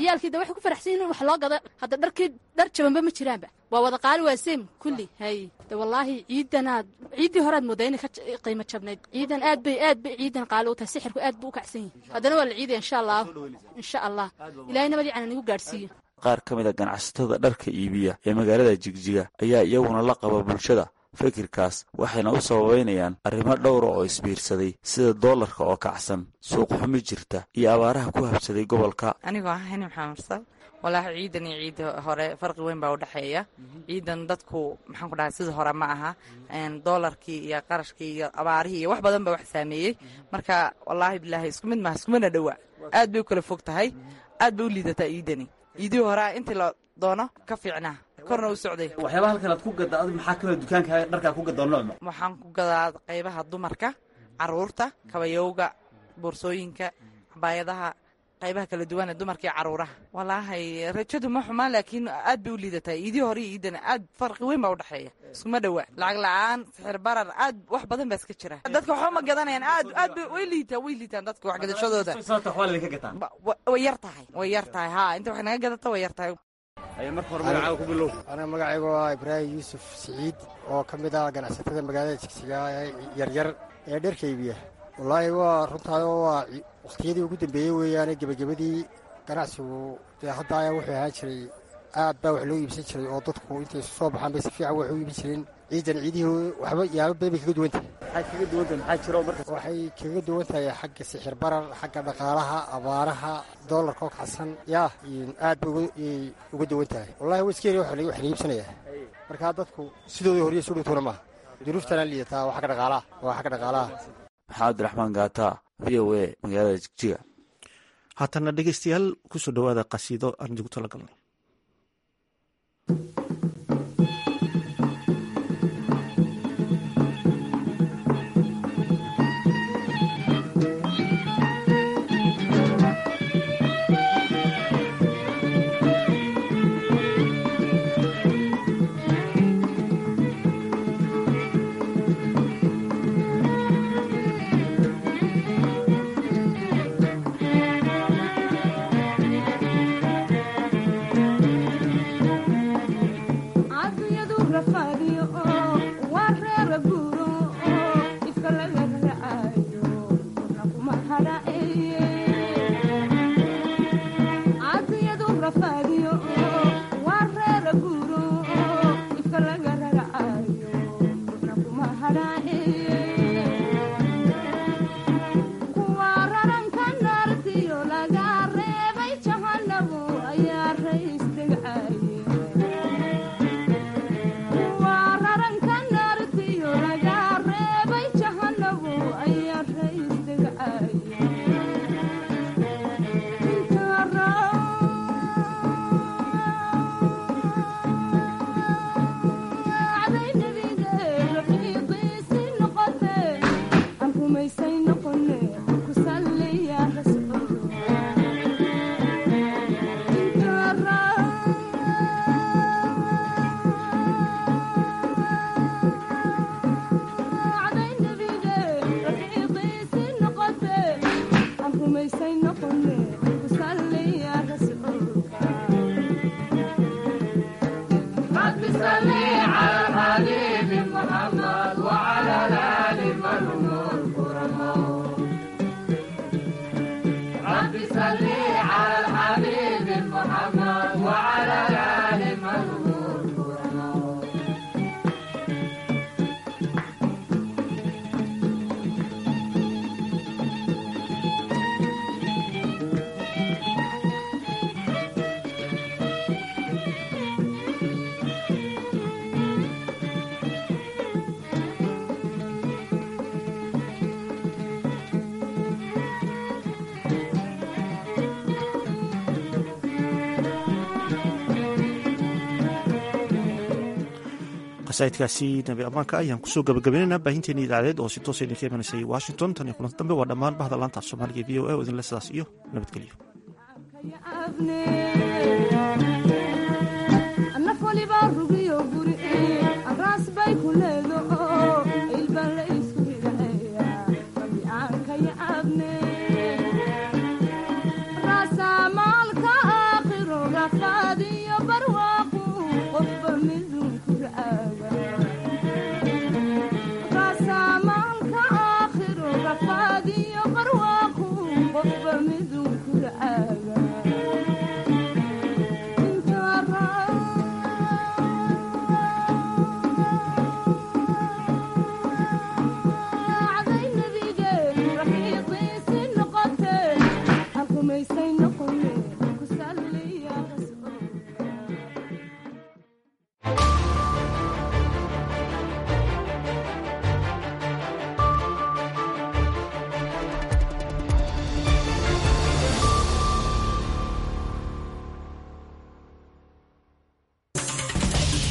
ciyaalkii de waxay ku faraxsan yihin in wax loo gado hadda dharkii dhar jabanba ma jiraanba waa wada qaali waa seem kulli hay de wallaahi ciidanaad ciiddii horead moodaa inay ka qiimo jabnayd ciidan aad bay aad bay ciidan qaali u tahay sixirku aad buu u kacsan yahay haddana waa la ciidaya insha allah insha allah ilaahay nabadii cana nagu gaadhsiiyo qaar ka mid a ganacsatada dharka iibiya ee magaalada jigjiga ayaa iyaguna la qaba bulshada fikirkaas waxayna u sababeynayaan arrimo dhowra oo isbiirsaday sida doolarka oo kacsan suuq xumi jirta iyo abaaraha ku habsaday gobolka anigoo ah hani maxamed mursal walaahi ciidan iyo ciidda hore farqi weyn baa u dhexeeya ciidan dadku maxaan ku dhahay sidii hore ma aha doolarkii iyo qarashkii iyo abaarihii iyo wax badan baa wax saameeyey marka wallaahi bilaahi isku mid maha iskumana dhowa aad bay u kala fog tahay aad bay u liidataa ciidani ciidihii horea intii la doono ka fiicnaa korna u socday waxyaabaha halkan aad ku gadda adi maxaa kamida dukaanka dharkaa ku gaddaa noocma waxaan ku gadaa qaybaha dumarka caruurta kabayowga boorsooyinka xabaayadaha qaybaha kala duwan ee dumarka iyo caruuraha walaahay rajadu ma xumaan laakiin aad bay u liidataa iidii hore iyo iidana aad farqi weyn baa u dhexeeya iskuma dhowa lacag la-aan sixir barar aad wax badan baa iska jira dadka waxba ma gadanayaan aad aad bay way liitaan way liitaan dadka wax gadashadooda way yar tahay way yar tahay haa inta wax naga gadata way yar tahay aniga magacaygu waa ibraahim yuusuf siciid oo ka mid ah ganacsatada magaalada jigsiga yaryar ee dharka iibiya wallaahi waa runtaado waa wakhtiyadii ugu dambeeyey weeyaane gebagabadii ganacsigu dee hadda ayaa wuxuu ahaan jiray aad baa wax loo iibsan jiray oo dadku intay isu soo baxaan bay si fiican wax u iibin jireen ciidan ciidihii waxba yaabo badan bay kaga duwan tahay waxay kaga duwan tahay xagga sixir barar xagga dhaqaalaha abaaraha doolarka oo kacsan yaa aad bay uga duwan tahay wallahi wa iska yari wax la iibsanaya markaa dadku sidoodii horiyo su dhowtoona maaha duruuftana liidataa waa xagga dhaqaalaha waa xagga dhaqaalaha maxamed abdiraxmaan gaata v o a magaalada jigjiga haatana dhegeystayaal kusoo dhowaada qasiido aan idigu tala galnay qasaidkaasi nabi ammaanka ayaan kusoo gabagabaynaynaa baahinteeni idaacadeed oo si toosa idinka imanaysay washington tan iyo kulanti dambe waa dhammaan bahda laanta af soomaaliga v o a oo idinle sidaas iyo nabadgelyo naf waliba rugiyo guri araas bay ku leedahay